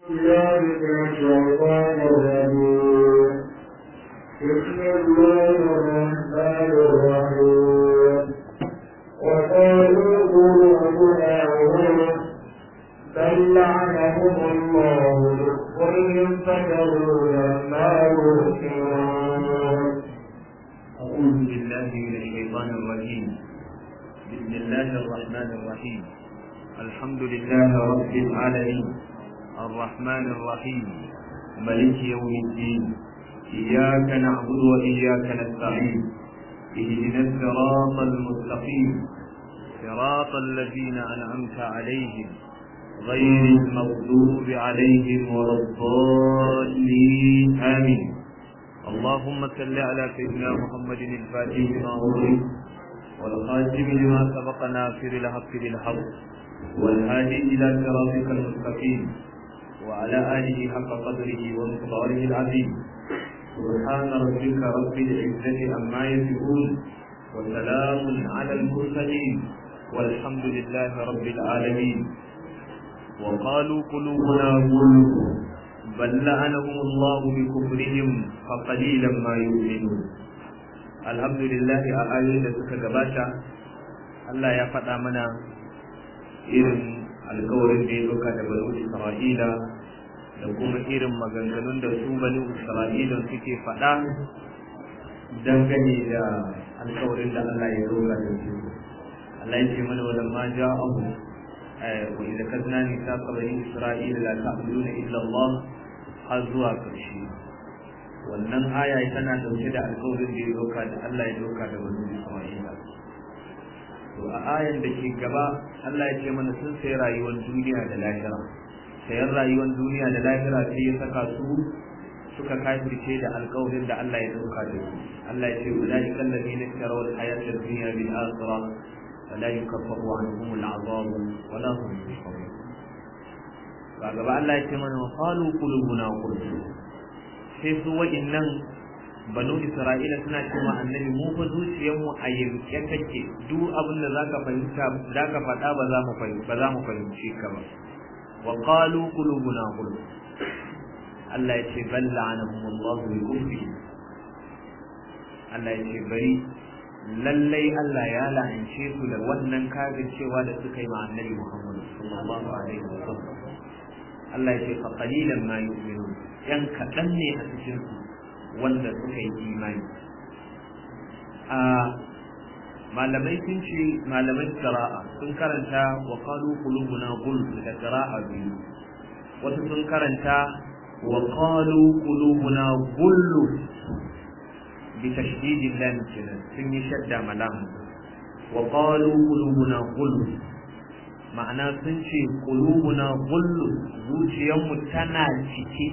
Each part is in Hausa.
ذلك الشيطان الرجيم بسم الله الرحمن الرحيم وقالوا قلوبنا غلف بل لعنهم الله بكفرهم فكروا لما يؤمنون أعوذ بالله من الشيطان الرجيم بسم الله الرحمن الرحيم الحمد لله رب العالمين الرحمن الرحيم ملك يوم الدين إياك نعبد وإياك نستعين اهدنا الصراط المستقيم صراط الذين أنعمت عليهم غير المغضوب عليهم ولا الضالين آمين اللهم صل على سيدنا محمد الفاتح لما أغلق والخاتم لما سبق ناصر الحق بالحق والهادي إلى صراطك المستقيم وعلى آله حق قدره ومقداره العظيم سبحان ربك رب العزة عما يصفون وسلام على المرسلين والحمد لله رب العالمين وقالوا قلوبنا غلف بل لعنهم الله بكفرهم فقليلا ما يؤمنون الحمد لله a ayoyin da suka gabata Allah ya faɗa mana irin alkawarin da ya doka da banu Isra'ila da kuma irin maganganun da su banu Isra'ila suke faɗa dangane da alkawarin da Allah ya doka da su Allah ya ce mana walamma ja'ahu وإذا كذنا ميثاق بني إسرائيل لا تعبدون إلا الله har zuwa ƙarshe wannan aya tana dauke da alƙawarin da ya doka da Allah ya doka da banu Isra'ila to a ayan da ke gaba Allah ya ce mana sun sai rayuwar duniya da lahira sayan rayuwar duniya da lahira sai ya saka su suka kafirce da alƙawarin da Allah ya doka da su Allah ya ce ulaika alladhina ishtaraw al-hayata ad-dunya bil akhirah فلا يكفر عنهم العذاب ولا هم ينصرون gaba Allah ya ce mana qalu qulubuna qulub sai su wa'innan banu Isra'ila suna cewa annabi mu fa zuciyar mu a yanke take duk abin da zaka fahimta zaka faɗa ba za mu fahimci ba za mu fahimci ka ba wa qalu qulubuna qulub Allah ya ce bal la'anahum Allah bi kufri Allah ya ce bari lallai Allah ya la'ance su da wannan kafin cewa da suka yi ma annabi Muhammad sallallahu alaihi wasallam Allah ya ce fa qalilan ma yu'minun yan kaɗan ne a cikin su wanda suka yi imani a malamai sun ce malamai qira'a sun karanta wa qalu qulubuna ghulf da qira'a biyu wasu sun karanta wa qalu qulubuna ghulf بتشديد اللام كده سن شد ملام وقالوا قلوبنا غلف ma'ana sun ce kulubuna gullu zuciyarmu tana cike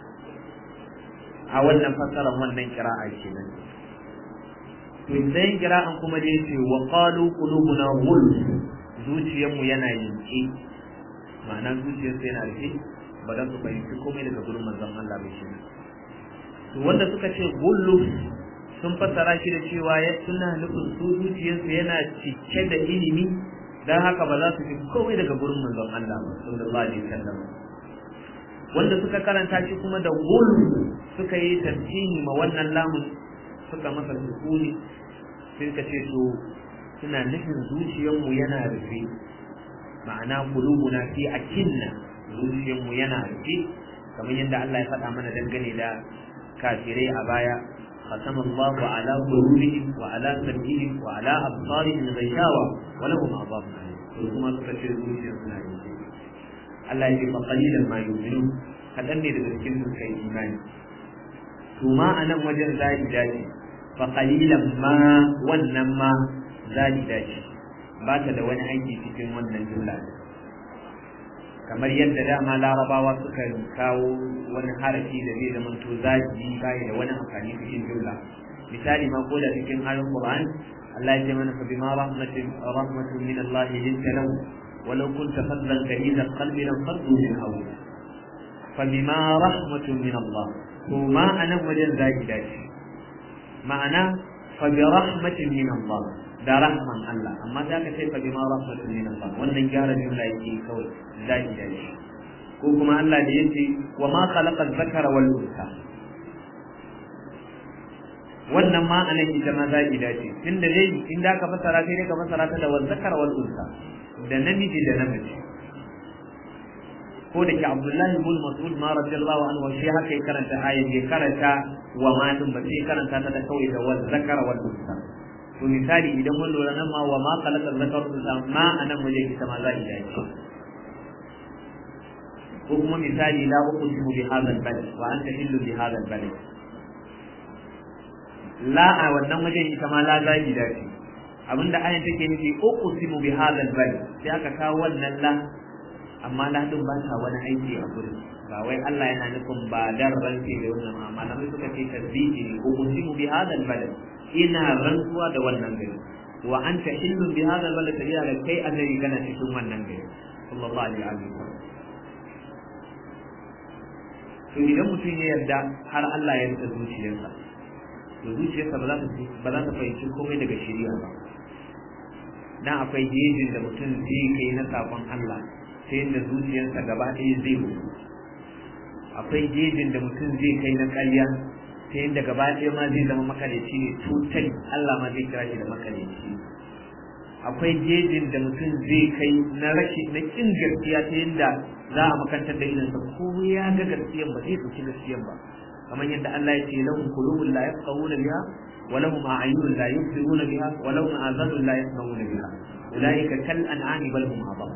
a wannan fasarar wannan kira'a kenan to idan kira'an kuma da yace wa qalu qulubuna gullu zuciyarmu yana yanke ma'ana zuciyarsu yana rufe ba za su fahimci komai daga gurin manzon Allah bai shi to wanda suka ce gullu sun fassara shi da cewa ya suna nufin su zuciyarsu yana cike da ilimi don haka ba za su fi komai daga gurin manzon Allah ba sallallahu alaihi wasallam wanda suka karanta shi kuma da gulu suka yi tafsiri ma wannan lamun suka masa sukuni sai ka ce to suna nufin zuciyarmu yana rufe ma'ana qulubuna fi akinna zuciyarmu yana rufe kamar yadda Allah ya faɗa mana dangane da kafirai a baya ختم الله على قلوبهم وعلى سمعهم وعلى أبصارهم غشاوة ولهم عذاب أليم ثم تفسر Allah ya ce fa qalilan ma yu'minun kadan ne daga cikin su kai imani to ma anan wajen zai dace fa qalilan ma wannan ma zai dace ba ta da wani aiki cikin wannan jumla kamar yadda dama larabawa suka kawo wani harafi da zai zama to zaki bai da wani amfani cikin jumla misali ma ko da cikin ayoyin Qur'an Allah ya ce mana fa bima rahmatin rahmatun min Allah linta lahu walau kunta fadlan kalida qalbi lam faddu min hawli fa bima rahmatun min Allah to ma anan wajen zaki dace ma'ana fa bi rahmatin min Allah da rahman Allah amma za ka ce fa bima rahmatin min Allah wannan gyara jumla yake kawai zaki dace ko kuma Allah da yace wa ma khalaqa dhakara wal unsa wannan ma anan ita ma zaki dace tunda dai in da ka fasara sai dai ka fasara ta da wal zakara wal unsa da namiji da namiji ko da ke Abdullahi ibn Mas'ud ma radiyallahu anhu shi haka ya karanta ayat ya karanta wa ma din ba sai karanta ta da kawai da wal zakara wal unsa to misali idan mun lura nan ma wa ma khalaqa zakara wal unsa ma anan waje ita ma zaki dace ko kuma misali la uqsimu bi hadha al-balad wa anta hillu bi hadha al-balad la a wannan wajen ita ma la zagi dace abinda ayan take nufi uqsimu bi hadha al-balad sai aka kawo wannan la amma la din ba ta wani aiki a gurin ba wai Allah yana nufin ba dan ranke da wannan amma malamai suka ce tasbihi ne uqsimu bi hadha al-balad ina rantsuwa da wannan gari wa anta hillu bi hadha al-balad sabila kai annabi kana cikin wannan gari sallallahu alaihi wa sallam to idan mutum ya yarda har Allah ya rika zuciyarsa to zuciyarsa ba za ta ba za ta fahimci komai daga shari'a ba dan akwai gejin da mutum zai kai na sakon Allah ta yadda zuciyarsa gaba ɗaya zai mutu akwai gejin da mutum zai kai na ƙarya ta yadda gaba ɗaya ma zai zama makareci ne tutal Allah ma zai kira shi da makareci akwai gejin da mutum zai kai na rashi na kin gaskiya ta yadda za a makantar da idansa ko ya ga gaskiyan ba zai ɗauki gaskiyan ba kamar yadda Allah ya ce lahum qulubun la yafqahuna biha wa lahum a'yunun la yubsiruna biha wa lahum azanun la yasma'una biha ulaika kal an'ami bal hum adall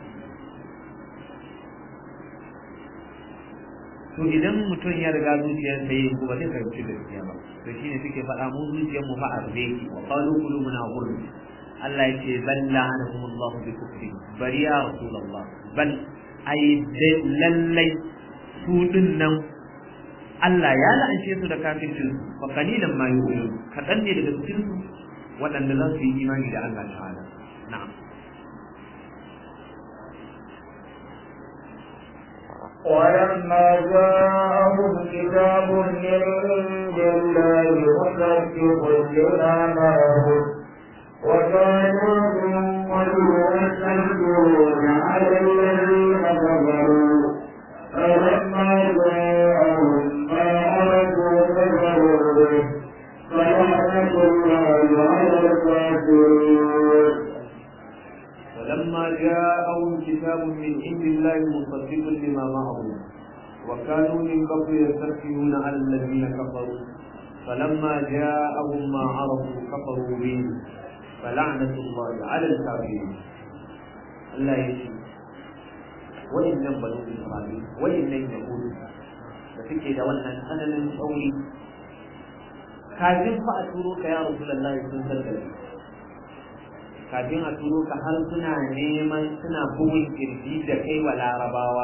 to idan mutum ya riga zuciyarsa yayin ko ba zai fahimci gaskiya ba to shine suke faɗa mu zuciyar mu fa arbe wa qalu qulubuna ghulf Allah ya ce bal la'anahum Allah bi kufri bari ya rasulullah bal ai lallai su din nan Allah ya la'ance su da kafircin su fa qalilan ma yu'minun kadan ne daga cikin su waɗanda za su yi imani da Allah ta'ala na'am ولما جاءهم كتاب من عند الله مصدق لما معهم وكانوا من قبل يستكبرون على الذين كفروا فلما جاءهم ما عرفوا كفروا به فلعنة الله على الكافرين ولما جاءهم كتاب من عند الله مصدق لما معهم وكانوا من قبل يستكبرون على الذين كفروا فلما جاءهم ما عرفوا كفروا به فلعنة الله على الكافرين الله يشفي وإن بنو إسرائيل وإن يهود da suke da wannan tsananin tsauri kafin fa a turo ka ya Rasulullah sun sarkare kafin a turo ka har suna neman suna bugun kirji da kai wa larabawa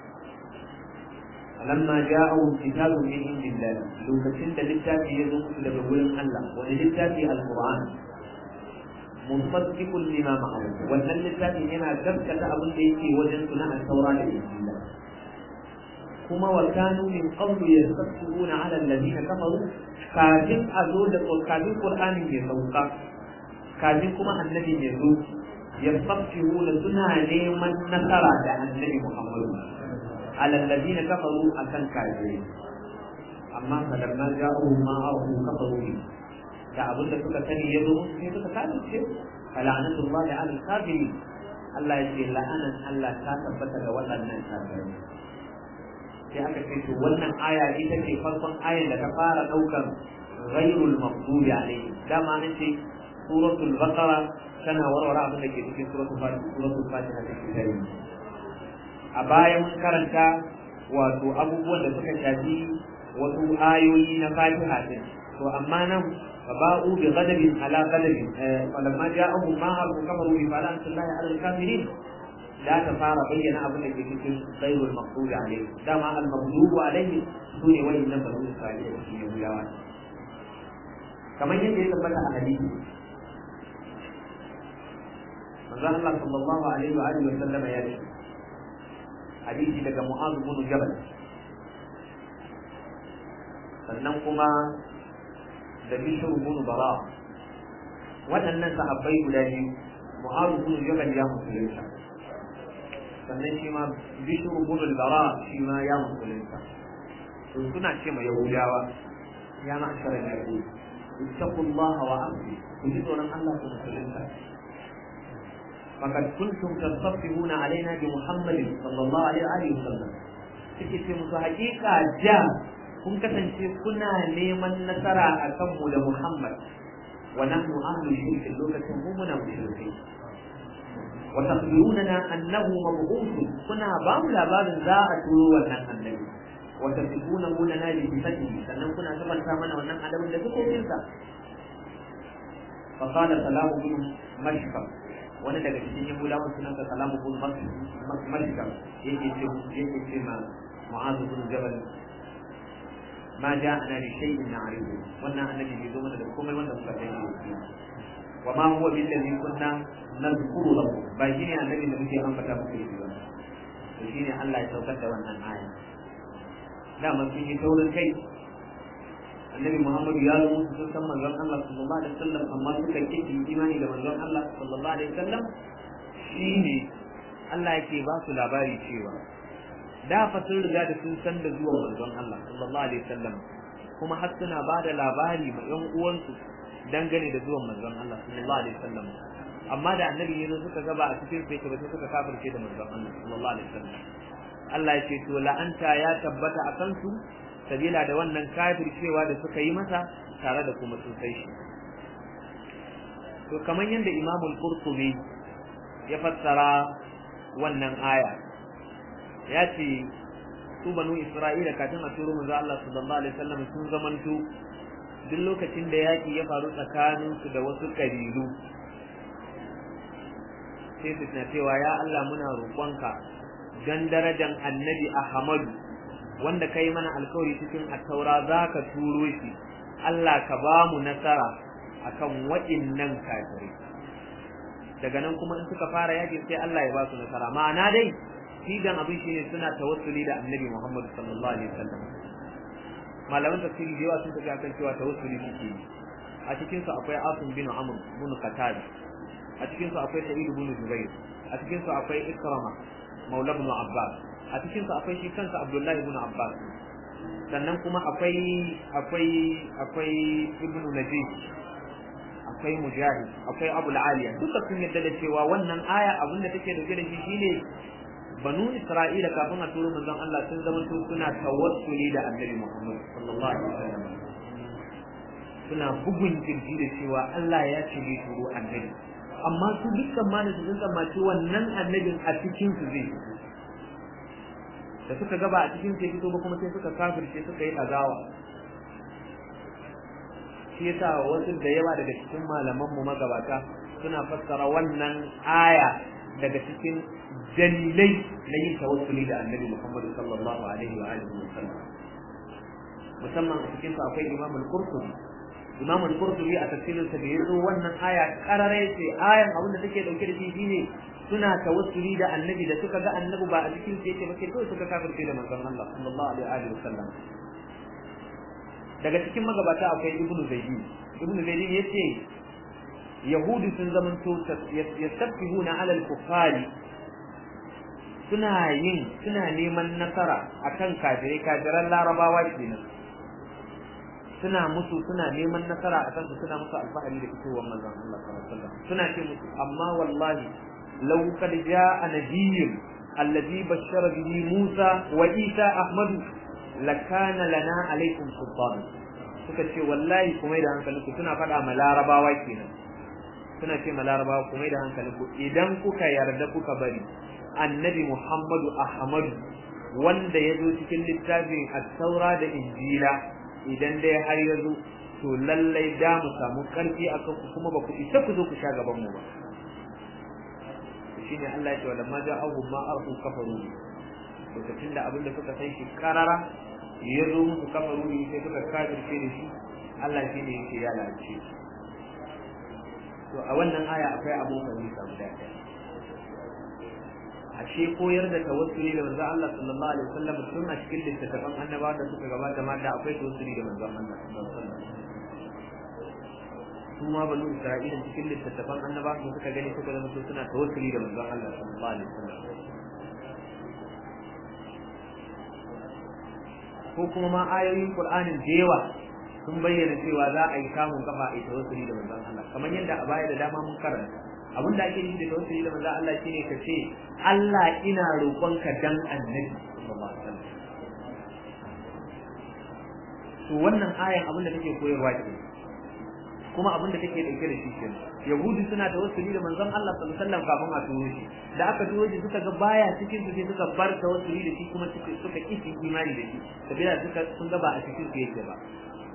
lamma ja'ahum kitabun min indillah lokacin da littafi ya zo musu daga wurin Allah wani littafi alquran musaddiqun lima ma'ahu wannan littafin yana gaskata abin da yake wajen su na al-taura da injila kuma wa kanu min qablu yastaqbiluna 'ala alladhina kafaru kafin a zo da kafin qur'anin ya sauka kafin kuma annabi ya zo yastaqbiluna suna neman nasara da annabi Muhammad 'ala alladhina kafaru akan kafirai amma falamma ja'u ma ahu kafaru da abin da suka sani ya zo musu sai suka kafirce fala'anatullahi 'ala al-kafirin Allah ya ce la'anan Allah ta tabbata ga waɗannan kafirai sai aka ce to wannan aya ita ce farkon ayan da ta fara daukar ghairul maghdubi alayhi dama an ce suratul baqara tana warware abin da ke cikin suratul fatiha suratul fatiha ta kitai a bayan karanta wato abubuwan da suka shafi wasu ayoyi na fatiha din to amma nan فباءوا بغضب على غضب فلما جاءهم ما عرفوا كفروا بفلعنة الله على الكافرين لا تفار بين أبو لك في غير المغضوب عليه دام المغضوب عليه سوني وين نبر إسرائيل في يوم كما يجب يثبت حديث من الله صلى الله عليه وآله وسلم يا حديثي لك معاذ بن جبل sannan kuma da bishir bin bara waɗannan sahabbai guda biyu mu'azu bin jabal ya musulunta sannan shi ma bishiru gudun bara shi ma ya musulunta to suna ce ma yahudawa ya ma ashara da yahudi ittaqullaha wa amri ku ji tsoron Allah ku musulunta faqad kuntum tasaffihuna alaina bi muhammadin sallallahu alaihi wa sallam suke ce musu haƙiƙa ja kun kasance kuna neman nasara a kanmu da muhammad wa nahnu ahlu shirkin lokacin mu muna mushrikai وتخبروننا أنه مبعوث كنا بام لباب ذا أتولو ونن النبي وتصفونه لنا بصفته سنن كنا سبن سامنا ونن أدب لسكو تلك فقال سلام بن مشكم wani daga cikin yahudawan sunansa salamu bin mashkam yake ce yake ce ma mu'azu bin jabal ma ja'ana li shay'in na'rifu wannan annabi bai zo mana da komai wanda muka sani wa ma huwa bil ladhi kunna nazkuru lahu ba shine annabi da muke ambata muku yi ba to shine Allah ya saukar da wannan aya da man sun yi taurin kai annabi Muhammadu ya zo musu sun san manzon Allah sallallahu alaihi wasallam amma suka kike imani da manzon Allah sallallahu alaihi wasallam shine Allah yake ba su labari cewa da fa sun riga da sun san da zuwan manzon Allah sallallahu alaihi wasallam kuma har suna ba da labari ma ƴan uwansu dangane da zuwan manzon Allah sallallahu alaihi wasallam amma da annabi ya zo suka gaba a cikin sai ba sai suka kafirce da manzon Allah sallallahu alaihi wasallam Allah ya ce to la'anta ya tabbata a kansu sabila da wannan kafircewa da suka yi masa tare da kuma sun sai shi to kamar yadda Imam al-Qurtubi ya fassara wannan aya ya ce su banu Isra'ila kafin a turo manzo Allah sallallahu alaihi wasallam sun zamanto duk lokacin da yaki ya faru tsakaninsu da wasu kabilu sai su na cewa ya Allah muna roƙonka don darajan annabi Ahmadu wanda kai mana alkawari cikin attaura za ka turo shi Allah ka ba mu nasara akan waɗannan kafirai daga nan kuma in suka fara yakin sai Allah ya ba su nasara ma'ana dai sigan abin shine suna tawassuli da annabi Muhammad sallallahu alaihi wasallam malaman tafsiri da yawa sun tafi akan cewa tawassuli suke yi a cikin su akwai Asim bin Amr bin Qatada a cikin su akwai Sa'id bin Jubair a cikin su akwai Ikrama Maula ibn Abbas a cikin su akwai shi kansa Abdullahi ibn Abbas sannan kuma akwai akwai akwai Ibn Najih akwai Mujahid akwai Abu al-Aliya duka sun yadda da cewa wannan aya abin da take dauke da shi shine banu Isra'ila kafin a turo manzon Allah sun zama su suna tawassuli da Annabi Muhammad sallallahu alaihi wasallam suna bugun kirji da cewa Allah ya ce bai turo annabi amma su dukkan ma su sun tsammaci wannan annabin a cikin su zai da suka gaba a cikin sai fito ba kuma sai suka kafirce suka yi azawa shi yasa wasu da yawa daga cikin malaman mu magabata suna fassara wannan aya daga cikin dalilai na yin tawassuli da annabi Muhammad sallallahu alaihi wa alihi wa sallam musamman a cikin su akwai Imam al-Qurtubi Imam al-Qurtubi a tafsirin sa da yazo wannan aya karare ce ayan abin da take dauke da shi shine suna tawassuli da annabi da suka ga annabi ba a cikin su yake ba sai kawai suka kafirce da manzon Allah sallallahu alaihi wa sallam daga cikin magabata akwai Ibn Zayd Ibn Zayd yace Yahudu sun zamanto yastaffihuna ala al-kuffari suna yin suna neman nasara akan kafirai kafiran larabawa kenan suna musu suna neman nasara a kansu suna musu alfahari da fitowar manzon Allah sallallahu alaihi wasallam suna ce musu amma wallahi law kad jaa nabiyyun alladhi bashara bihi Musa wa Isa Ahmad lakana lana alaikum sultan suka ce wallahi kuma da hankalinku suna faɗa ma larabawa kenan suna ce ma larabawa kuma da hankalinku idan kuka yarda kuka bari annabi Muhammadu Ahmadu wanda ya zo cikin littafin at-taura da injila idan dai har ya zo to lallai da mu samu karfi a kanku kuma ba ku isa ku zo ku sha gaban mu ba shine Allah ya ce wala ma ja'ahu ma arhu kafaru lokacin da abin da suka san shi karara ya zo musu kafaru ne sai suka kafirce da shi Allah shi ne yake ya lalace to a wannan aya akwai abun fahimta guda ɗaya ashe koyar da tawassuli da manzon Allah sallallahu alaihi wasallam tun a cikin littattafan annabawa da suka gabata ma da akwai tawassuli da manzon Allah sallallahu alaihi wasallam su ma banu Isra'ila cikin littattafan annabawa su suka gani suka zama suna tawassuli da manzon Allah sallallahu alaihi wasallam ko kuma ma ayoyin Qur'anin da yawa sun bayyana cewa za a yi kamun kafa a tawassuli da manzon Allah kamar yadda a baya da dama mun karanta abin da ake nufi da tawassuli da manzon Allah shine ka ce Allah ina roƙonka dan annabi sallallahu alaihi wasallam to wannan ayan abin da take koyarwa ke kuma abin da take dauke da shi ke yahudu suna tawassuli da manzon Allah sallallahu alaihi wasallam kafin a turo shi da aka turo shi suka ga baya cikin su sai suka bar tawassuli da shi kuma suka suka kishi imani da shi sabila suka sun ga ba a cikin su yake ba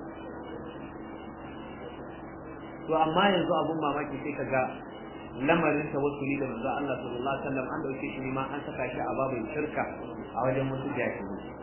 to amma yanzu abun mamaki sai kaga lamarin tawassuli da manzon Allah sallallahu alaihi wasallam an dauke shi ne ma an saka shi a babin shirka a wajen wasu jahilai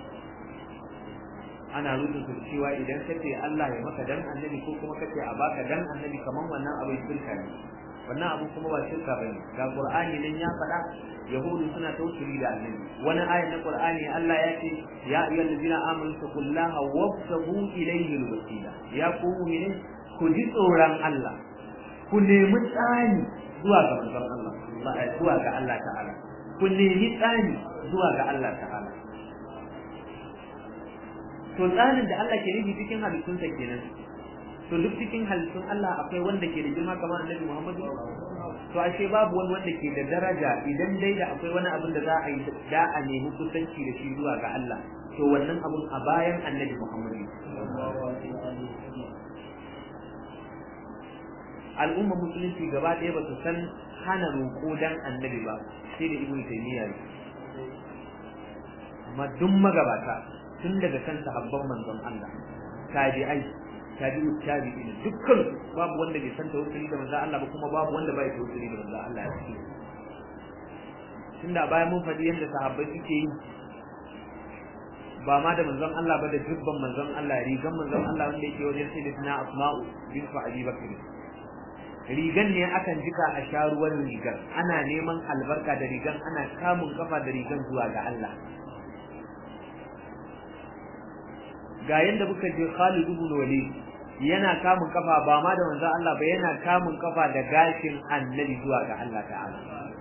ana rubuta cewa idan ka ce Allah ya maka dan annabi ko kuma ka ce a baka dan annabi kaman wannan abin shirka ne wannan abu kuma ba shirka bane ga Qur'ani nan ya faɗa yahudu suna tawassuli da annabi wani ayat na Qur'ani Allah ya ce ya ayyuhal ladina amanu taqullaha wabtagu ilayhi alwasila ya ku mu'minin ku ji tsoron Allah ku nemi tsani zuwa ga manzon Allah zuwa ga Allah ta'ala ku nemi tsani zuwa ga Allah ta'ala to tsarin da Allah ke nufi cikin halittunsa kenan to duk cikin halittun Allah akwai wanda ke da girma kamar Annabi Muhammad to ashe babu wani wanda ke da daraja idan dai da akwai wani abin da za a yi da a nemi kusanci da shi zuwa ga Allah to wannan abun a bayan Annabi Muhammad al'umma musulunci gaba ɗaya ba su san hana roƙo dan annabi ba sai da ibnu taymiya amma duk magabata tun daga kan sahabban manzon Allah tabi'ai tabi'u tabi'in dukkan babu wanda bai san tawakkali da manzon Allah ba kuma babu wanda bai tawakkali da manzon Allah ya ce tunda bayan mun faɗi yadda sahabbai suke yi ba ma da manzon Allah ba da dubban manzon Allah rigan manzon Allah wanda yake wajen sai da suna asma'u bin Abi Bakr rigan ne akan jika a sha ruwan rigan ana neman albarka da rigan ana kamun kafa da rigan zuwa ga Allah ga yanda muka je Khalid ibn Walid yana kamun kafa ba ma da manzon Allah ba yana kamun kafa da gashin annabi zuwa ga Allah ta'ala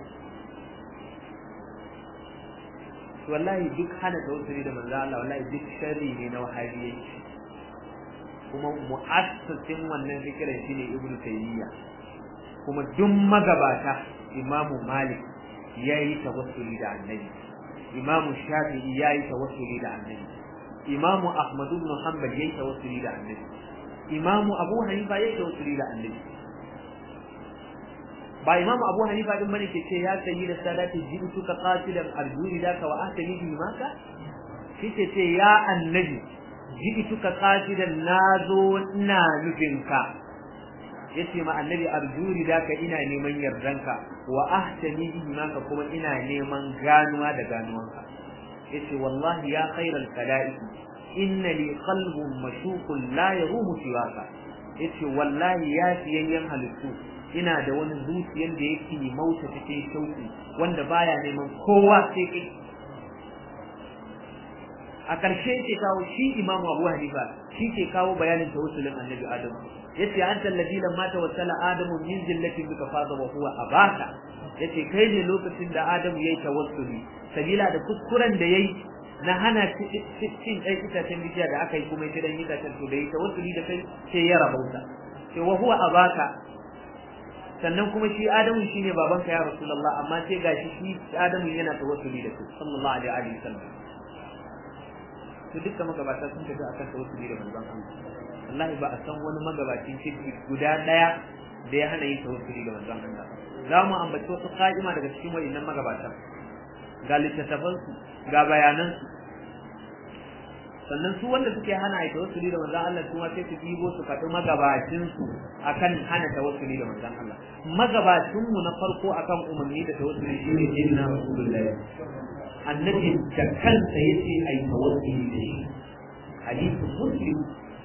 wallahi duk hana tawassuli da manzon Allah wallahi duk sharri ne na wahabiyyi kuma mu'assasin wannan fikirin shine Ibn Taymiyyah kuma duk magabata Imam Malik yayi tawassuli da annabi Imam Shafi'i yayi tawassuli da annabi imamu ahmad ibn hanbal yayi tawassuli da annabi imamu abu hanifa yayi tawassuli da annabi ba imamu abu hanifa din bane ke ce ya sayi da sadati jitu ka qatilan arjuni daka wa ahtani bi maka shi ce ce ya annabi jitu ka qatilan nazo ina nufin ka yace ma annabi arjuni daka ina neman yardanka wa ahtani bi maka kuma ina neman ganuwa da ganuwanka yace wallahi ya khairal kala'i inna li qalbun mashuqun la yarumu siwaka yace wallahi ya fiyayyen halittu ina da wani zuciyar da yake mauta cikin shauki wanda baya neman kowa sai kai a ƙarshe ke kawo shi imamu abu hanifa shi ke kawo bayanin tawassulin annabi adamu yace anta alladhi lamma tawassala adamu min zillatin bika faza wa huwa abaka yace kai ne lokacin da adamu yayi tawassuli sabila da kuskuren da yayi na hana cin ɗan itacen bishiya da aka yi kuma ya dan itacen to da yi tawassuli da kai sai ya rabauta sai wa huwa abaka sannan kuma shi adamu shine babanka ya rasulullah amma sai gashi shi adamu yana tawassuli da kai sallallahu alaihi wa sallam to dukkan magabata sun tafi akan tawassuli da manzon Allah wallahi ba a san wani magabacin kirki guda daya da ya hana yin tawassuli da manzon Allah za mu ambaci wasu ka'ima daga cikin wayannan magabata ga littattafansu ga bayanansu sannan su wanda suke hana a tawassuli da manzon Allah kuma sai su bibo su faɗi magabacin su akan hana tawassuli da manzon Allah magabacin mu na farko akan umarni da tawassuli shine jinna rasulullahi annabi da kansa yace ai tawassuli da shi hadithu muslim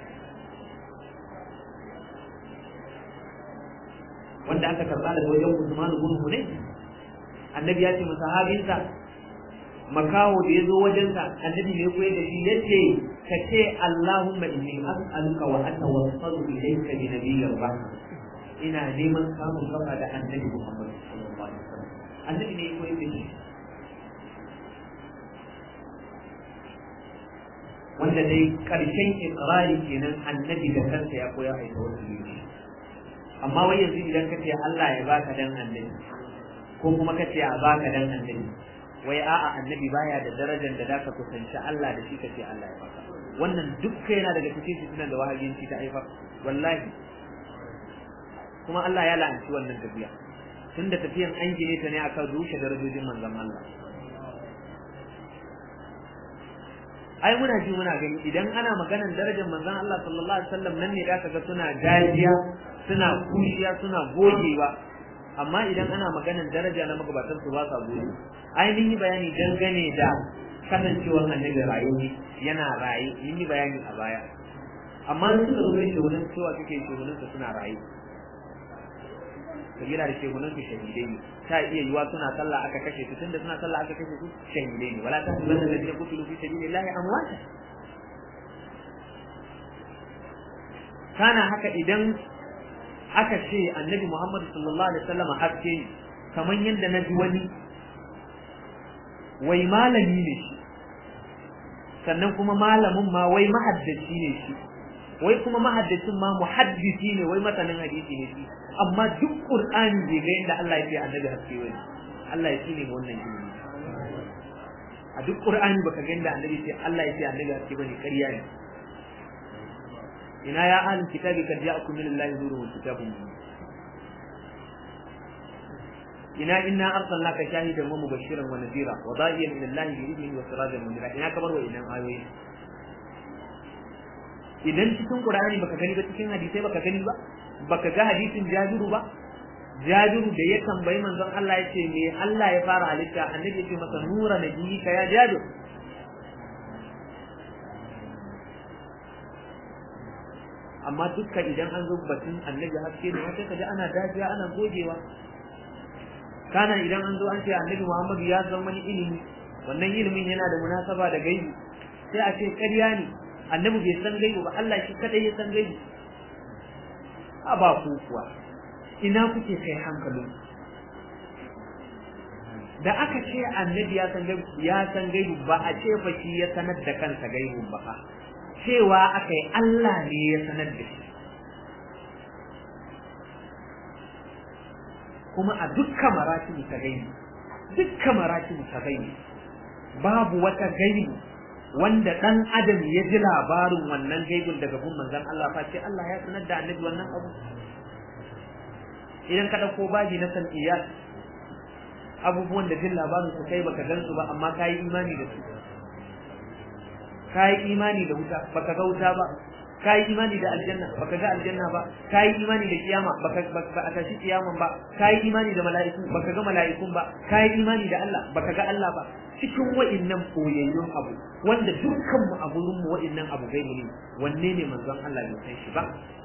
wanda aka karba daga wajen Usman ibn Hunayf annabi ya ce masahabinsa makaho da ya zo wajensa annabi ne koyar da shi yace ka ce Allahumma inni as'aluka wa atawassalu ilayka bi nabiyyir rahmah ina neman samun kafa da annabi Muhammad sallallahu alaihi wasallam annabi ne koyar da shi wanda dai karshen ikrari kenan annabi da kansa ya koya a wasu ne amma wai yanzu idan ka ce Allah ya baka dan annabi ko kuma ka ce a baka dan annabi wai a'a annabi baya da darajar da zaka kusanci Allah da shi ka ce Allah ya baka wannan dukkan yana daga cikin fitinan da wahabiyanci ta haifar wallahi kuma Allah ya la'anci wannan tafiya tunda tafiyan an gine ta ne akan rushe darajojin manzon Allah ai muna ji muna gani idan ana maganan darajar manzon Allah sallallahu alaihi wasallam nan ne da ga suna dariya suna kushiya suna gogewa amma idan ana maganan daraja na magabatan su ba sa goge ai mun yi bayani dangane da kasancewar annabi rayuwa yana raye mun yi bayani a baya amma suka zo shi wurin cewa suke shi wurin suna raye kabila da shegunan su shahidai ne ta iya yiwa suna sallah aka kashe su tunda suna sallah aka kashe su shahidai ne wala tahsabanna alladhina qutilu fi sabilillahi amwata kana haka idan aka ce annabi Muhammad sallallahu alaihi wasallam haske ne kamar yadda na ji wani wai malami ne shi sannan kuma malamin ma wai mahaddaci ne shi wai kuma mahaddacin ma muhaddisi ne wai masanin hadisi ne shi amma duk qur'ani bai ga yadda Allah ya ce annabi haske wai Allah ya tsine wannan ilimi a duk qur'ani baka ga yadda annabi ce Allah ya ce annabi haske bane ƙarya ne ina ya ahlul kitabi kad ja'akum min Allah nurun wa kitabun ina inna arsalnaka shahidan wa mubashiran wa nadira wa da'iyan ila Allah bi idnihi wa sirajan munira ina kamar wa idan ayoyi idan cikin Qur'ani baka gani ba cikin hadisai baka gani ba baka ga hadisin Jabiru ba Jabiru da ya tambayi manzon Allah ya ce me Allah ya fara halitta annabi ya ce masa nura nabiyika ya Jabir amma dukkan idan an zo batun annabi haske ne sai kaji ana dajiya ana gogewa kana idan an zo an ce annabi Muhammadu ya zama wani ilimi wannan ilimin yana da munasaba da gaibi sai a ce ƙarya ne annabi bai san gaibi ba Allah shi kadai ya san gaibi a ba ku kuwa ina kuke kai hankalin da aka ce annabi ya san gaibi ya san gaibi ba a ce fa shi ya sanar da kansa gaibin ba fa cewa aka yi Allah ne ya sanar da shi kuma a dukkan maratibu ta gaibi dukkan maratibu ta gaibi babu wata gaibi wanda dan adam ya ji labarin wannan gaibin daga gun manzon Allah fa ce Allah ya sanar da annabi wannan abu idan ka dauko baji na san iyas abubuwan da jin labarin su kai baka gan su ba amma kai imani da su kai imani da wuta baka ga wuta ba kai imani da aljanna baka ga aljanna ba kai imani da kiyama baka ba a tashi kiyaman ba kai imani da mala'iku baka ga mala'ikun ba kai imani da Allah baka ga Allah ba cikin wa'innan koyayyun abu wanda dukkan mu a gurin mu wa'innan abu gaibu ne wanne ne manzon Allah bai san shi ba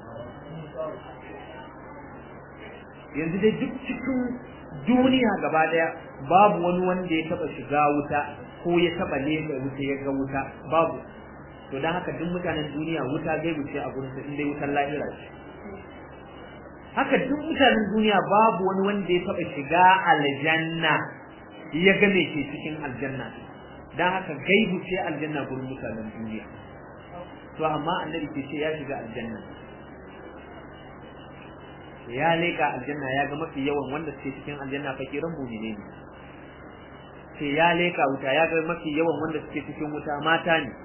yanzu dai duk cikin duniya gaba daya babu wani wanda ya taba shiga wuta ko ya taba leka wuta ya ga wuta babu to dan haka duk mutanen duniya wuta gaibu ce a gurin su in dai wutar lahira ce haka duk mutanen duniya babu wani wanda ya taba shiga aljanna ya ga me ke cikin aljanna dan haka gaibu ce aljanna gurin mutanen duniya to amma annabi ke ce ya shiga aljanna ya leka aljanna ya ga mafi yawan wanda suke cikin aljanna fakiran mumine ne sai ya leka wuta ya ga mafi yawan wanda suke cikin wuta mata ne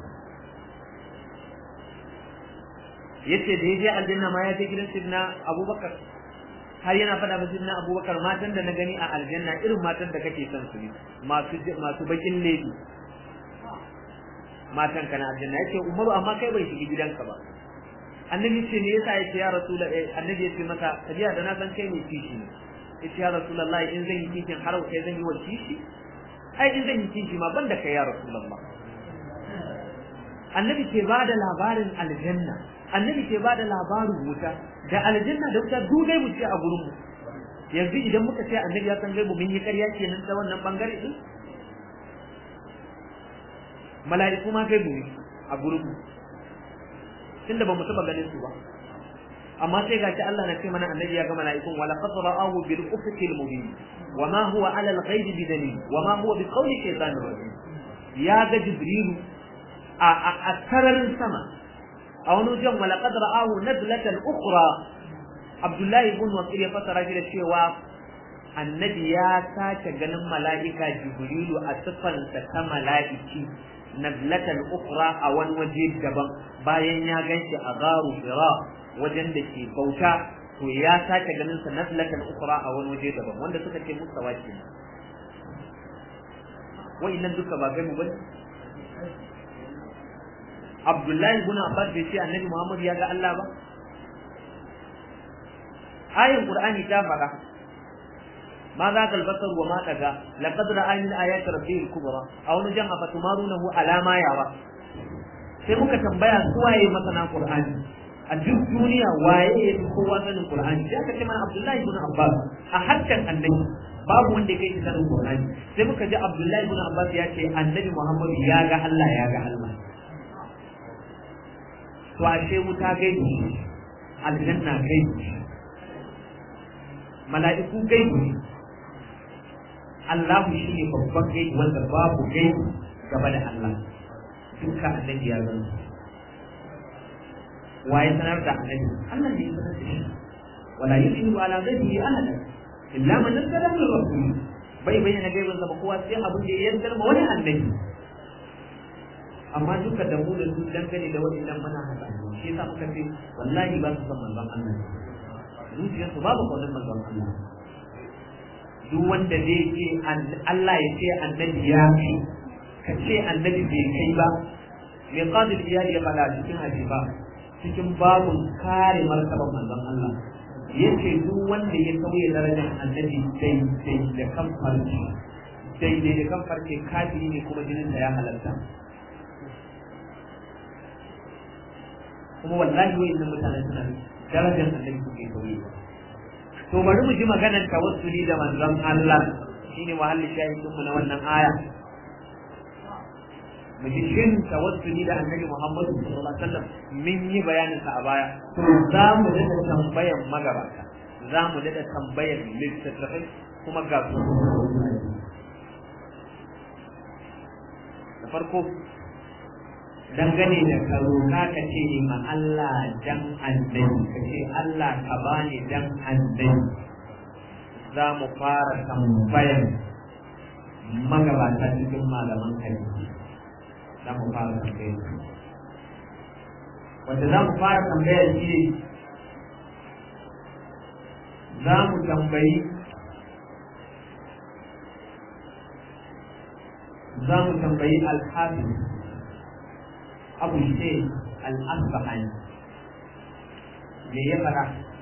yace da yaje aljanna ma ya je gidan sidna abubakar har yana faɗa ba sidna abubakar matan da na gani a aljanna irin matan da kake son su ne masu masu bakin lady matan kana aljanna yace umaru amma kai bai shiga gidanka ba annabi ce ne yasa yace ya rasul annabi yace masa tabiya da na san kai ne kishi ne yace ya rasulullahi in zan yi kishin har kai zan yi wa kishi ai in zan yi kishi ma banda kai ya rasulullah annabi ke bada labarin aljanna annabi ke bada labarin wuta da aljanna da wuta duk dai mu ce a gurin mu yanzu idan muka ce annabi ya san gaibu mun yi ƙarya kenan ta wannan bangare din mala'iku ma gaibu ne a gurin mu tunda ba mu taba ganin su ba amma sai gashi Allah na ce mana annabi ya ga mala'ikun wala qad ra'ahu bil ufuqil mubin wa ma huwa ala al ghaib bi dalil wa ma huwa bi qawli shaytanir rajim ya ga jibrilu a sararin sama a wani wajen walaqad ra'ahu nazlatan ukhra Abdullahi ibn Mas'ud ya fasara shi da cewa annabi ya sake ganin mala'ika Jibrilu a sifansa ta mala'iki nazlatan ukhra a wani waje daban bayan ya ganshi a garu Hira wajen da ke bauta to ya sake ganin sa nazlatan ukhra a wani waje daban wanda suka ce mustawa kenan wa'annan duka ba gani bane Abdullahi ibn Abbas bai ce Annabi Muhammad ya ga Allah ba ayin Qur'ani ta faɗa ma za ka albasar wa ma daga laqad ra'a min ayati rabbil kubra aw nujan afatumarunahu ala ma yawa sai muka tambaya su waye masana Qur'ani a duk duniya waye ya fi kowa sanin Qur'ani sai aka ce mana Abdullahi ibn Abbas a harkan Annabi babu wanda ya kai shi sanin Qur'ani sai muka ji Abdullahi ibn Abbas ya ce Annabi Muhammad ya ga Allah ya ga Allah to ashe wuta gaibi aljanna gaibi mala'iku gaibi Allah shi ne babban gaibi wanda babu gaibi gaba da Allah duka annabi ya gani waye sanar da annabi Allah ne ya sanar da shi wala yusiru ala ghaibihi ahada illa man nazzala min rasul bai bayyana gaibin sa ba kowa sai abin da ya yarda ma wani annabi amma duka da mu da su dangane da waɗannan muna haɗa shi yasa muka ce wallahi ba su san manzon Allah zuciyar su babu kaunar manzon Allah duk wanda zai ce Allah ya ce annabi ya ce ka ce annabi bai kai ba mai qadir iyali ya faɗa cikin hadisa cikin babun kare martaban manzon Allah yace duk wanda ya sauya darajar annabi daidai da kan farce daidai da kan farce kafiri ne kuma jinin ya halarta kuma wallahi wa'annan mutanen suna darajar annabi suke sauye to bari mu ji maganar tawassuli da manzon Allah shine muhalli shahidin mu na wannan aya mu ji shin tawassuli da annabi Muhammad sallallahu alaihi wasallam min yi bayanin sa a baya to za mu da tambayan magabata za mu da tambayar littattafai kuma ga su da farko dangane da ka roƙa ka ce ma Allah dan annabi ka ce Allah ka bani dan annabi za mu fara tambayar magabata cikin malaman hadisi za mu fara tambayar wanda za mu fara tambayar shi ne za mu tambayi za mu tambayi alhafiz abu ce al'asbahani me ya fara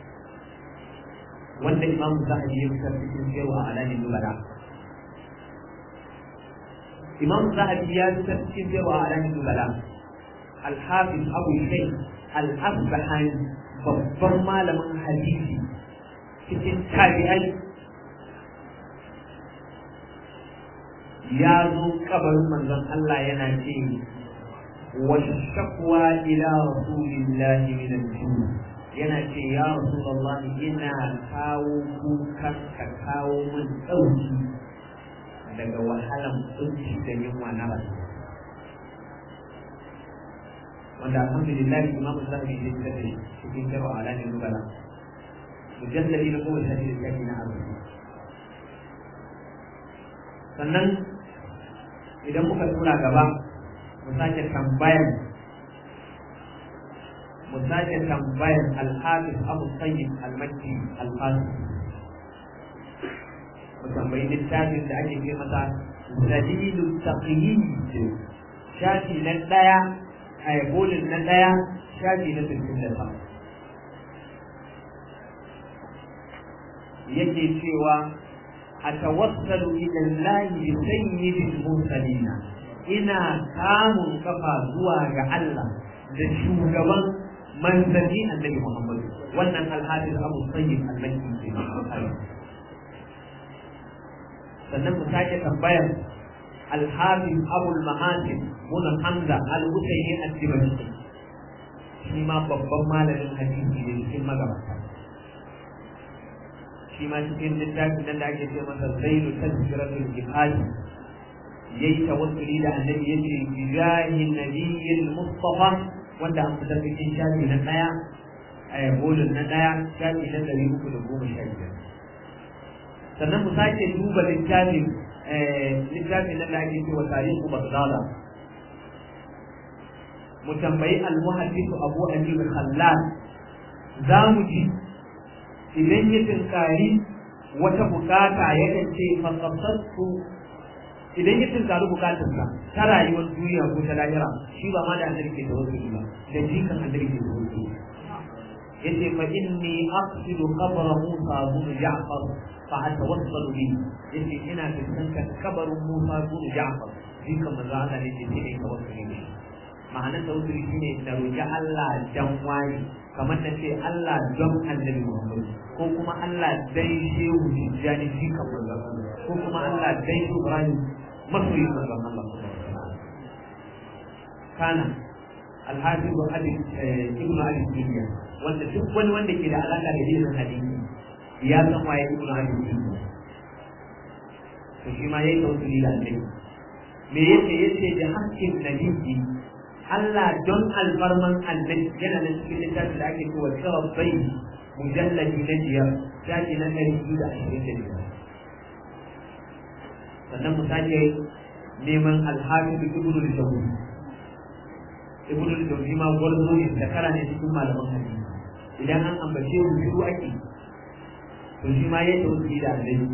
wanda imam zahabi ya fitar cikin cewa a alamin nubala imam zahabi ya fitar cikin cewa a alamin nubala alhafiz abu ce al'asbahani babban malamin hadisi cikin tabi'ai ya zo kabarin manzon Allah yana ce والشكوى إلى رسول الله من الجنة yana ce ya Rasulullah ina kawo kukan ka kawo min ɗauki daga wahalan kunci da yunwa na ba wanda alhamdulillah imamu zahabi ya fitar da cikin karo a ranar nubala mujallali na kowace hadisi da na arziki sannan idan muka tura gaba mu sake tambayan mu sake tambayan al-hafiz abu sayyid al-makki al-fasis mu tambayi littafin da ake ce masa dalilu taqyid shafi na daya a bolin na daya shafi na sittin da sama yake cewa atawassalu ila Allah bi sayyidil mursalina ina kamun kafa zuwa ga Allah da shugaban manzanni annabi Muhammad wannan alhadis Abu Sayyid al-Makki ke sannan mu sake tambayar alhafiz Abu al-Mahasin mun Hamza al-Husayni al-Dimashqi shi ma babban malamin hadisi ne cikin magabata shi ma cikin littafin nan da ake ce masa Zailu Tazkiratul Jihad yayi tawassuli da annabi yace bijahi nabiyil mustafa wanda an fitar cikin shafi na daya a bolin na daya shafi na ɗari uku da goma sha biyar sannan mu sake duba littafin littafin nan da ake cewa tarihu bagdada mu tambayi almuhaddisu abu ayyub khallal za mu ji idan ya tinkari wata bukata yakan ce fasafsattu idan ya tinkari bukatarsa ta rayuwar duniya ko ta lahira shi ba ma da annabi ke da wasu ba da jikan annabi ke da wasu yace fa inni aqsidu qabra Musa bin Ja'far fa atawassalu bi yace ina fuskantar kabarin Musa bin Ja'far jikan manzo Allah ne ce ne tawassuli ne ma'anar tawassuli shine da roki Allah dan wani kamar da ce Allah don annabi Muhammad ko kuma Allah dai shehu Tijjani jikan manzo ko kuma Allah dai Ibrahim masoyin manzo Allah kana alhaji wa abi ibnu abi Siriya wanda duk wani wanda ke da alaka da ilimin hadisi ya san waye ibnu abi Siriya to shi ma yayi tawassuli da annabi me yake yace da hakkin nabi Allah don alfarman annabi yana nan cikin littafin da ake cewa sharafai mujalladi na biyar shafi na ɗari biyu da ashirin da biyar sannan mu sake neman alhafiz ibnu al-jawzi ibnu al-jawzi ma gwarzo ne da kara ne cikin malaman hadisi idan an ambace mu biyu ake to shi ma yayi tawassul da annabi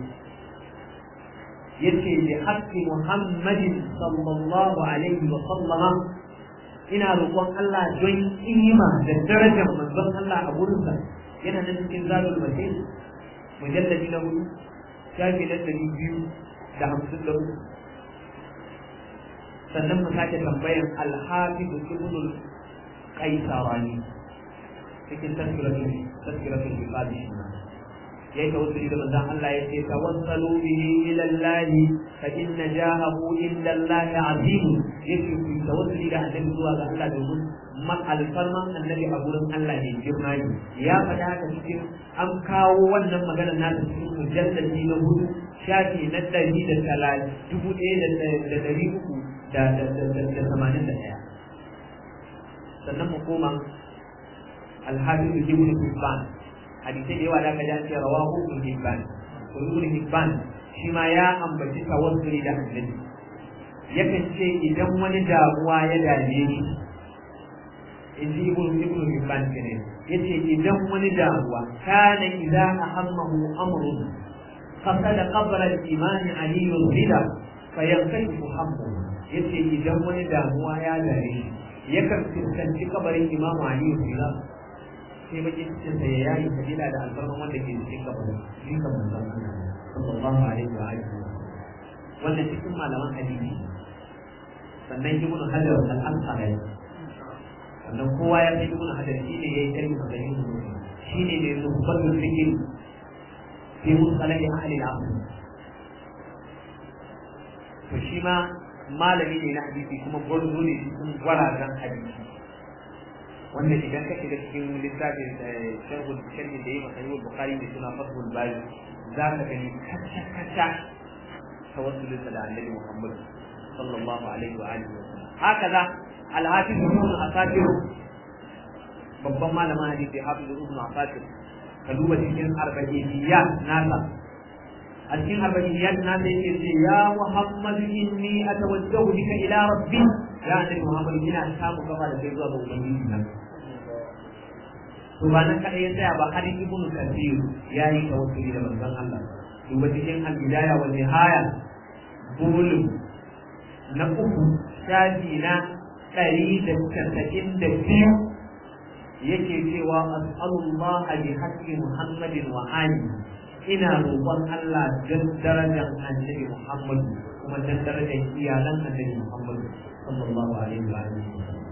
yace bi haqqi muhammadin sallallahu alaihi wa sallama ina roƙon Allah don kima da darajar manzon Allah a gurinsa yana nan cikin zadul masjid mujalladi na hudu shafi na ɗari biyu da hamsin da uku sannan mu sake tambayan alhafiz ibnul qaisarani cikin tazkiratul tazkiratul ibadi yayi tawassuli da manzon Allah ya ce tawassalu bihi ila Allah fa inna jahahu inda Allah azim yake ku tawassuli da annabi zuwa ga Allah domin man alfarman annabi a gurin Allah ne girma ne ya faɗa haka cikin an kawo wannan maganar nasa cikin mujalladi na hudu shafi na ɗari da talatin dubu ɗaya da ɗari uku da tamanin da ɗaya sannan mu koma alhafizu ibn hibban hadisai da yawa da aka ji rawahu ibn hibban to ibn hibban shi ma ya ambaci tawassuli da annabi yakan ce idan wani damuwa ya dame shi in ji ibn ibn hibban kenan yace idan wani damuwa kana idza ahammahu amrun fasada qabra al-iman ali rida fayankashi hammu yace idan wani damuwa ya dame shi yakan fuskanci kabarin imamu ali rida sai bakin cikin sa ya yayi sabila da alfarman wanda ke cikin kabarin shi kan manzon sallallahu alaihi wa alihi wannan cikin malaman hadisi sannan ibnu hajar al-asqalani sannan kowa ya san ibnu hajar shine yayi kalmi da yin shine ne nubatul fikr fi musalahi ahli al-asr to shi ma malami ne na hadisi kuma gwarzo ne cikin gwarazan hadisi wanda idan ka shiga cikin littafin sharhul sharhi da yayi sahih bukhari da suna fathul bari za ka gani kacce kacce tawassulin da annabi muhammad sallallahu alaihi wa alihi hakaza al-hafiz ibn asakir babban malamin hadisi hafiz ibn asakir ka duba cikin arba'iyat nasa a cikin arba'iyat nasa yake ce ya muhammad inni atawajjahu bika ila rabbi ya annabi muhammad ina samu gaba da kai zuwa ga ubangiji na to ba nan kadai ya tsaya ba har ibnu kathir ya yi tawassuli da manzon Allah duba cikin al-bidaya wa nihaya bulum na uku shafi na ɗari da casa'in da biyu yake cewa as'alullah bi haqqi muhammadin wa ali ina roƙon Allah don darajar annabi Muhammad kuma don darajar iyalan annabi Muhammad sallallahu alaihi wa alihi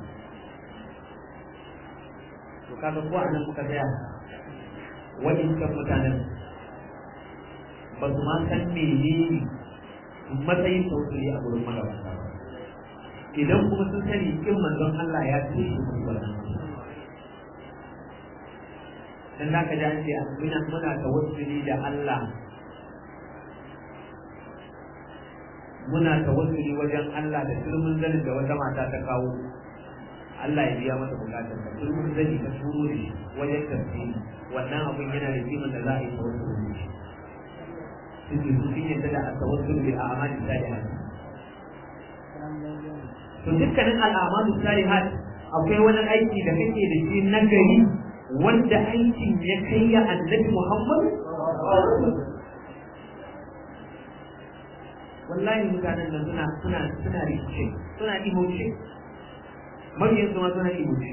to kaga ko anan muka tsaya wa'incan mutanen ba su ma san menene matsayin tausiri a gurin magabata ba idan kuma sun sani kin manzon Allah ya ce shi musu wannan dan zaka ji an ce muna muna tawassuli da Allah muna tawassuli wajen Allah da turmin zanin da wata mata ta kawo Allah ya biya mata bukatar ta turmin zani ta turo da shi wajen tafsiri wannan abun yana da kiman da za a yi tawassuli da shi suke su sun yadda da a tawassuli bil a'mali salihat to dukkanin al'amalu salihat akwai wani aiki da kake da shi na gari wanda aikin ya kai ya annabi Muhammad wallahi mutanen nan suna suna suna rikice suna imoce mabiyan su ma suna imoce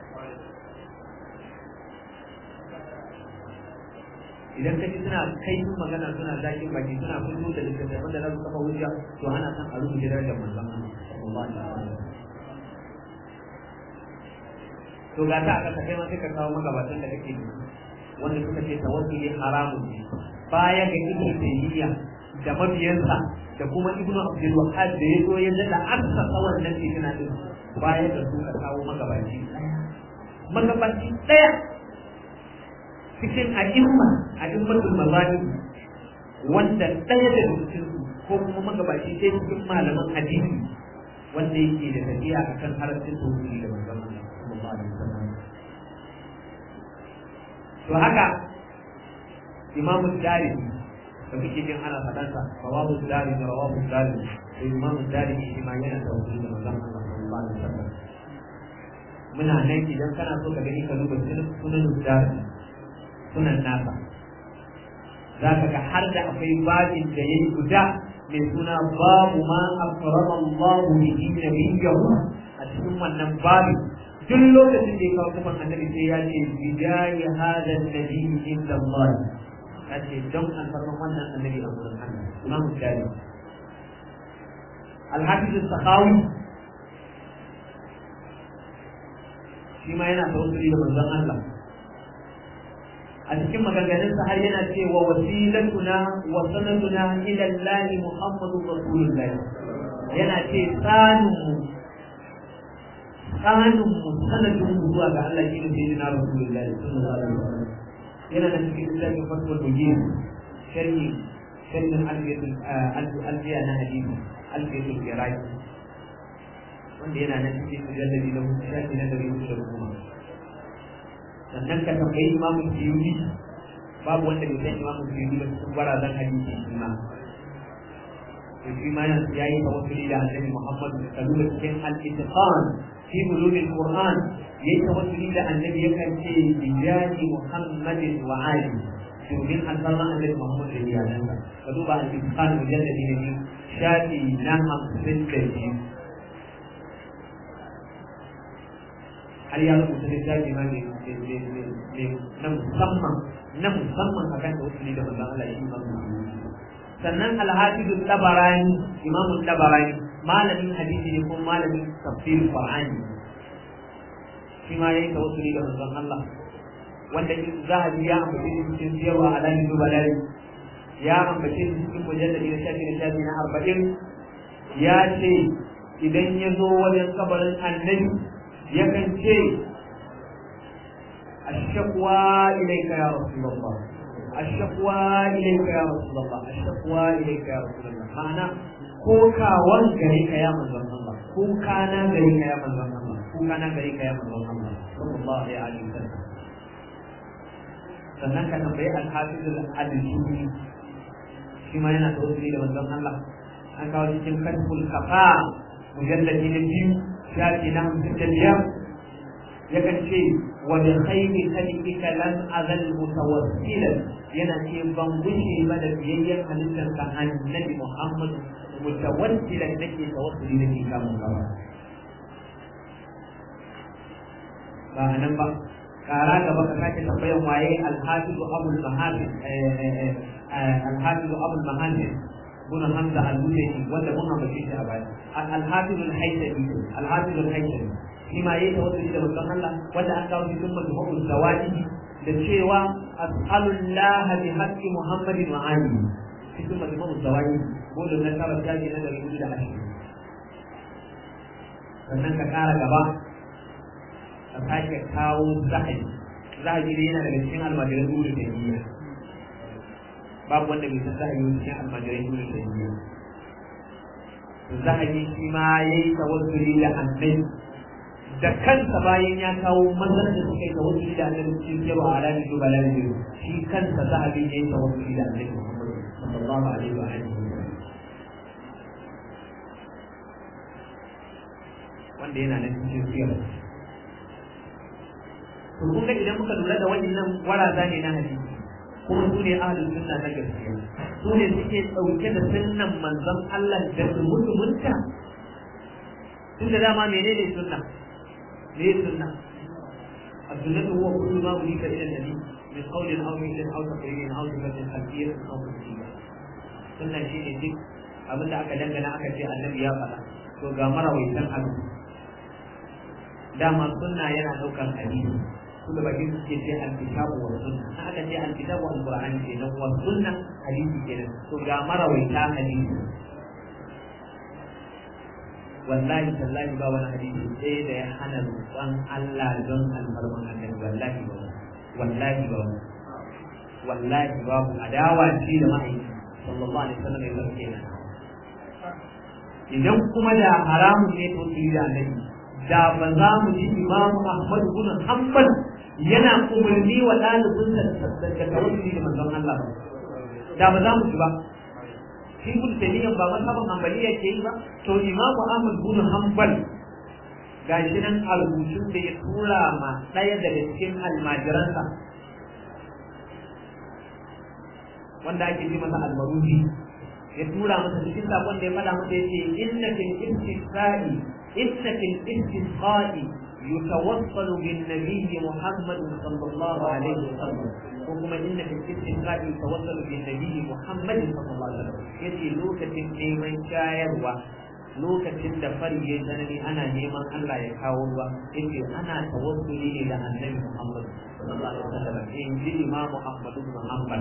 idan ka ji suna kai magana suna zakin baki suna fito da littattafan da za su kafa hujja to ana son a rubuta darajar manzon Allah sallallahu alaihi wasallam to ga ta aka kai ma sai ka kawo magabatan da kake wanda suka ce tawakkuli haramun ne baya ga ibnu tayyiya da mabiyansa da kuma ibnu abdul wahhab da yazo ya dada assasa wannan fitina din baya da su ka kawo magabaci magabaci daya cikin a'imma a'immatul mazahib wanda daya da cikin su ko kuma magabaci sai cikin malaman hadisi wanda yake da tafiya akan harafin tauhidi da manzon Allah sallallahu alaihi wasallam to haka imamu darimi da kuke jin ana faɗansa rawahu darimi rawahu darimi to imamu darimi shi ma yana da wasu da manzon Allah sallallahu alaihi wasallam muna nan idan kana so ka gani ka duba sunan darimi sunan nasa za ka ga har da akwai babin da ya yi guda mai suna babu ma akrama Allah bihi nabiyyahu a cikin wannan babin duk lokacin da ya kawo kafan annabi sai ya ce bidayi hada nabi inda Allah ya ce don alfarman wannan annabi a wurin Allah imam Bukhari Al-Hafiz al-Sakhawi shi ma yana tawassuli da manzon Allah a cikin maganganunsa har yana cewa wasilatuna wa sanaduna ila Allah Muhammadu Rasulullah yana ce tsaninmu tsaninmu sanadin mu zuwa ga Allah shi ne sai na Rasulullah sallallahu alaihi wasallam yana da cikin littafin fatwa dogin sharhi sharhin alfiyatul alfiya na hadisi alfiyatul iraki wanda yana nan cikin mujalladi na shafi na dari hudu da goma sannan ka tambayi imamu suyuti babu wanda bai san imamu suyuti ba cikin gwarazan hadisi shi ma to shi ma yana ya yi tawassuli da annabi Muhammad da lura cikin al-itqan fi bulugil qur'an yayi tawassuli da annabi yakan ce bijahi muhammadin wa ali domin alfarma annabi Muhammad da iyalansa ka duba al-itqan mujalladi na biyu shafi na hamsin da biyu har ya rubuta littafi ma ne na musamman na musamman akan tawassuli da manzon Allah shi ma sannan alhafizu tabarani imamu tabarani malamin hadisi ne kuma malamin tafsir qur'ani shi ma yayi tawassuli da manzon Allah wanda in zahabi ya ambace shi cikin siyarwa alamin dubalai ya ambace shi cikin mujalladi na shafi na shafi na arba'in ya ce idan ya zo wajen kabarin annabi yakan ce الشكوى إليك يا رسول الله الشكوى إليك يا رسول الله الشكوى إليك يا رسول الله معنى كوكا وانجريك يا من الله كوكا نجريك يا من الله كوكا نجريك يا من الله صلى الله عليه وسلم sannan ka tambayi alhafiz al-adjuni shi ma yana tawassuli da manzon Allah an kawo cikin kasbul kafa mujalladi na biyu shafi na hamsin da biyar yakan ce wa bi khayri khalqika lam azal mutawassilan yana ce ban gushe ba da biyayyen halittar ka annabi Muhammad mutawassilan nake tawassuli nake kamun gaba ba anan ba kara gaba ka sake tambayan waye alhafizu abul mahafiz alhafizu abul mahafiz بن حمزة المدني ولا بن بشير أباد الحافظ الحيثمي الحافظ الحيثمي فيما يتوسل إلى مكان الله ولا أنكر في ثم تفوق الزواج للشيوى أسأل الله بحق محمد وآله في ثم تفوق الزواج قول أن ترى الجاهل هذا يقول إلى عشر sannan ka ƙara gaba ka sake kawo zahabi zahabi ne yana daga cikin almajiran dole da niyya babu wanda bai san za a yi cikin almajirai dole da yi zahabi shi ma yayi tawassuli da annabi da kansa bayan ya kawo matsalar da suka yi tawassuli da annabi cikin cewa alamin dubala da shi kansa zahabi yayi tawassuli da annabi sallallahu alaihi wa alihi wanda yana nan cikin siyar to kun ga idan muka lura da waɗannan waraza ne na hadisi kuma su ne ahlul sunna na gaskiya su ne suke ɗauke da sunnan manzon Allah da mutumunta tun da dama menene sunna me sunna السنة هو كل ما أضيف إلى النبي من قول أو فعل أو تقرير أو صفة خلفية أو تفصيلية sunna shi ne duk abin da aka dangana aka ce annabi ya faɗa to ga marawaitan abu dama sunna yana ɗaukar hadisi su da baki suke ce alkitabu wa sunna na aka ce alkitabu wa alqur'ani ke nan wa sunna hadisi ke nan to ga marawaita hadisi wallahi tallahi ba wani hadisi ɗaya da ya hana roƙon Allah don alfarman annabi wallahi ba wallahi ba wallahi babu adawa ce da ma'aikata sallallahu alaihi wasallam ya zarge na idan kuma da haramun ne to su da annabi da ba za mu ji Imam Ahmad bin Hanbal yana umarni wa ɗalibin da da tawassuli da manzon Allah ba da ba za mu ji ba shi kun taniyan ba mazhabin hanbaliya ke yi ba to Imam Ahmad bin Hanbal gashi nan a rubutun da ya tura ma ɗaya daga cikin almajiransa wanda ake ji masa almaruhi ya tura masa cikin sakon da ya faɗa masa yace inna fil istisqa'i inna fil istisqa'i yutawassalu bin nabiy Muhammad sallallahu alaihi wasallam ko kuma inna fil istisqa'i yutawassalu bin nabiy Muhammad sallallahu alaihi wasallam yace lokacin neman shayarwa lokacin da fari ya tsanani ana neman Allah ya kawo ruwa yace ana tawassuli ne da annabi Muhammad sallallahu alaihi wasallam in ji Imam Ahmad ibn Hanbal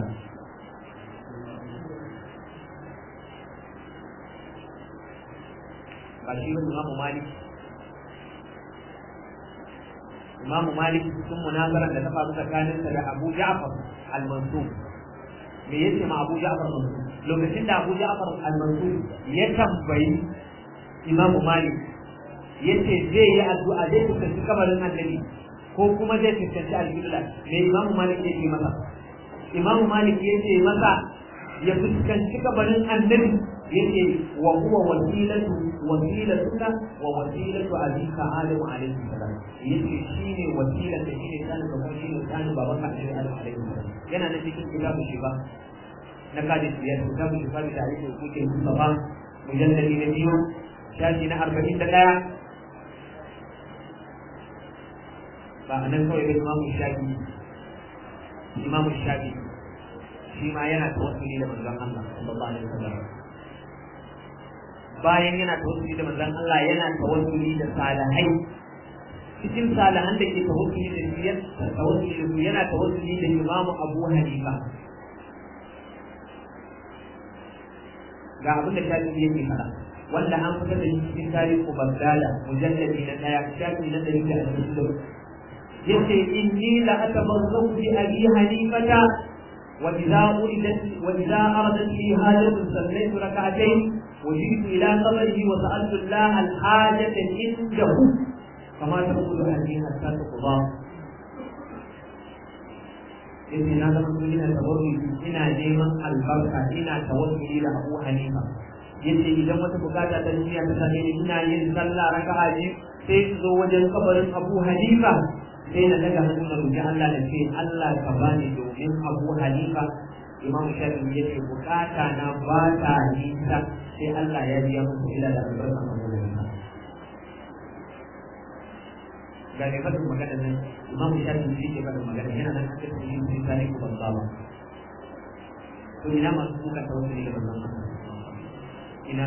ba shi ba imamu malik imamu malik sun munazarar da ta faru tsakaninsa da abu ja'far al-mansur me yace ma abu ja'far al-mansur lokacin da abu ja'far al-mansur ya tambayi imamu malik yace zai yi addu'a zai fuskanci kabarin annabi ko kuma zai fuskanci al-qibla me imamu malik yake masa imamu malik yace masa ya fuskanci kabarin annabi yake wa huwa wasilatu wasilatuka wa wasilatu abika adam alaihi salam yace shine wasilar da shine tsanin da kuma shine tsanin baban ka alaihi alaihi salam yana da cikin kitabu shi ba na kadi biyar kitabu shi ba da alaihi kuke mustafa mujalladi na biyu shafi na arba'in da ɗaya ba a nan kawai bai imamu shafi imamu shafi shi ma yana tawassuli da manzon Allah sallallahu alaihi wasallam bayan yana tawassuli da manzon Allah yana tawassuli da salihai cikin salihan da ke tawassuli da shi tawassuli da su yana tawassuli da Imam Abu Hanifa ga abin da shafi yake fara wanda an fitar da shi cikin tarihi Bagdada mujalladi na daya shafi na ɗari da ashirin da yace inni la atabarraku bi abi hanifata wa idza uridat wa idza aradat li hajatu sallaytu rak'atayn وجئت إلى قبره وسألت الله الحاجة عنده كما تقول هذه حتى تقضى إني لا تقول إلى توري إنا نيما البركة إنا توصل إلى أبو حنيفة yace idan wata bukata ta duniya ta same ni ina yin sallah raka'a biyu sai su zo wajen kabarin Abu Hanifa sai na daga hannu na roki Allah da ce Allah ka bani domin Abu Hanifa Imam Shafi'i yace bukata na ba ta nisa sai Allah ya biya musu ila da albarka a wurin ga ne fadin magana nan Imam Shafi'i shi ke fadin magana yana nan cikin cikin cikin tarihi ko ban ba to ina masu kuka tawassuli da banzan ina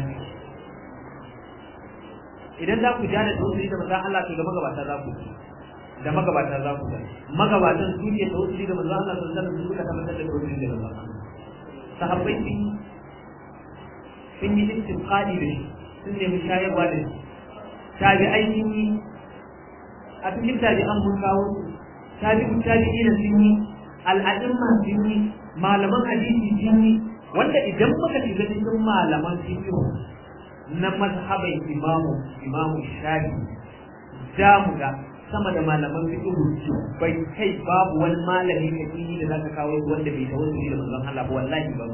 idan za ku ja da tawassuli da manzon Allah to da magabata za ku da magabata za ku magabatan su ke tawassuli da manzon Allah sallallahu alaihi wasallam suka tabbatar da tawassuli da manzon Allah sahabbai sun sun yi istinqadi da shi sun nemi shayarwa da shi tabi'ai sun yi a cikin tabi'an mun kawo su tabi'u tabi'ina sun yi al'adimma sun yi malaman hadisi sun yi wanda idan muka shiga cikin malaman fiqh na mazhaban imamu imamu shafi za mu ga sama da malaman fiqh bai kai babu wani malami hakiki da zaka kawo wanda bai tawassuli da manzon Allah ba wallahi ba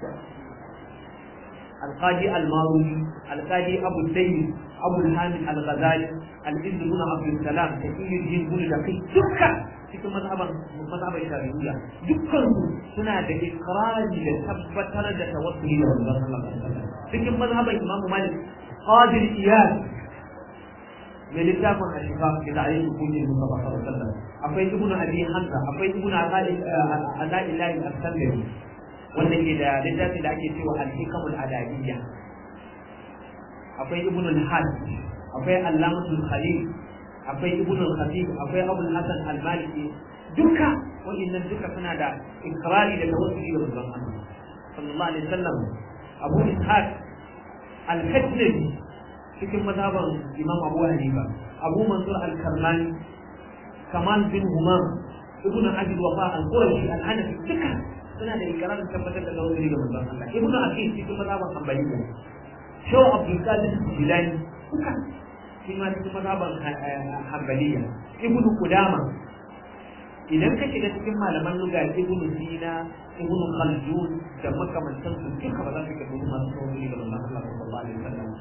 القاضي الماروي القاضي أبو الدين أبو الحامد الغزالي الإذن بن عبد السلام تقي الدين بن دقيق دكا cikin mazhaban mazhaban shari'iyya dukkan su suna da ikrari da tabbatar da tawassuli da manzon Allah cikin mazhaban Imam Malik qadir iyad mai littafin ashifa da ta'ayin hukumin Mustafa sallallahu alaihi wasallam akwai ibnu abi hamza akwai ibnu ala'ilahi as-sallami wanda ke da littafin da ake cewa al-hikamul adabiyya akwai ibnu al-had akwai allamatul khalil akwai ibnu al-khatib akwai abul hasan al-maliki duka wa'annan duka suna da ikrari da tawassuli da manzon Allah sallallahu alaihi wasallam abu ishaq al-hajjabi cikin mazhaban imam abu hanifa abu mansur al-karmani kamal bin humam ibnu abi wafa al-qurashi al-hanafi duka suna da ikirarin tabbatar da tawassuli da manzon Allah ibnu aqil cikin mazhaban hanbaliya shaw abdul qadir jilani duka shi ma cikin mazhaban hanbaliya ibnu qudama idan ka shiga cikin malaman luga ibnu sina ibnu khaldun da makamantan su duka ba za ka ga masu tawassuli da manzon Allah sallallahu alaihi wasallam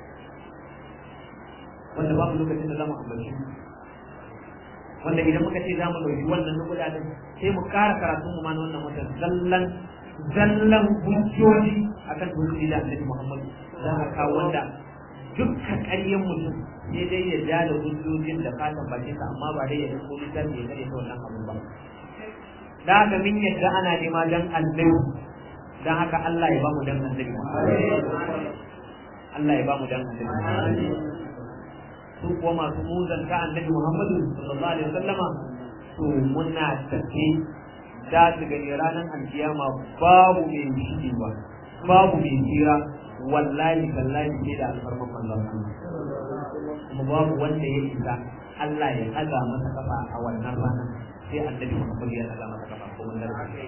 wanda babu lokacin da zamu ambaci wanda idan muka ce zamu dauki wannan nukuda din sai mu ƙara karatun mu ma na wannan watan zallan zallan hujjoji akan hujjoji da Annabi Muhammad za ka kawo wanda dukkan ƙaryen mutum ne dai ya ja da hujjojin da ka tabbace sa amma ba dai ya da ko littafi ya kare ta wannan abun ba da haka min yadda ana nema dan Annabi dan haka Allah ya ba mu dan Annabi Allah ya ba mu dan Annabi su kuwa masu muzanta annabi Muhammadu sallallahu alaihi wasallama to muna tafi za su gani ranar alkiyama babu mai shige ba babu mai tsira wallahi tallahi sai da alfarman manzon kuma babu wanda ya isa Allah ya ɗaga masa kafa a wannan ranar sai annabi Muhammadu ya ɗaga masa kafa ko mun zarfi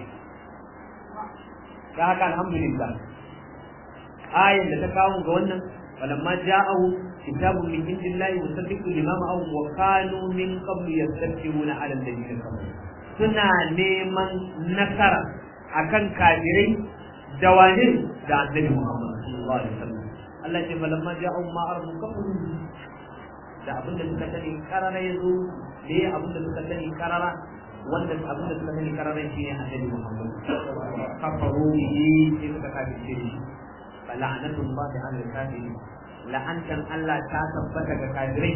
da haka alhamdulillah ayan da ta kawo ga wannan falamma ja'ahu كتاب من عند الله مصدق لما معهم وكانوا من قبل يستكبرون على الذين كفروا suna neman nasara akan kafirai da wani da annabi Muhammad sallallahu alaihi wasallam Allah ce falamma ja'u ma arfu kafaru da abin da suka sani karara yazo da ya abin da suka sani karara wanda abin da suka sani karara shine annabi Muhammad kafaru yi sai suka kafirce shi fala'natullahi ala al-kafirin la'antan Allah ta tabbata ga kafirai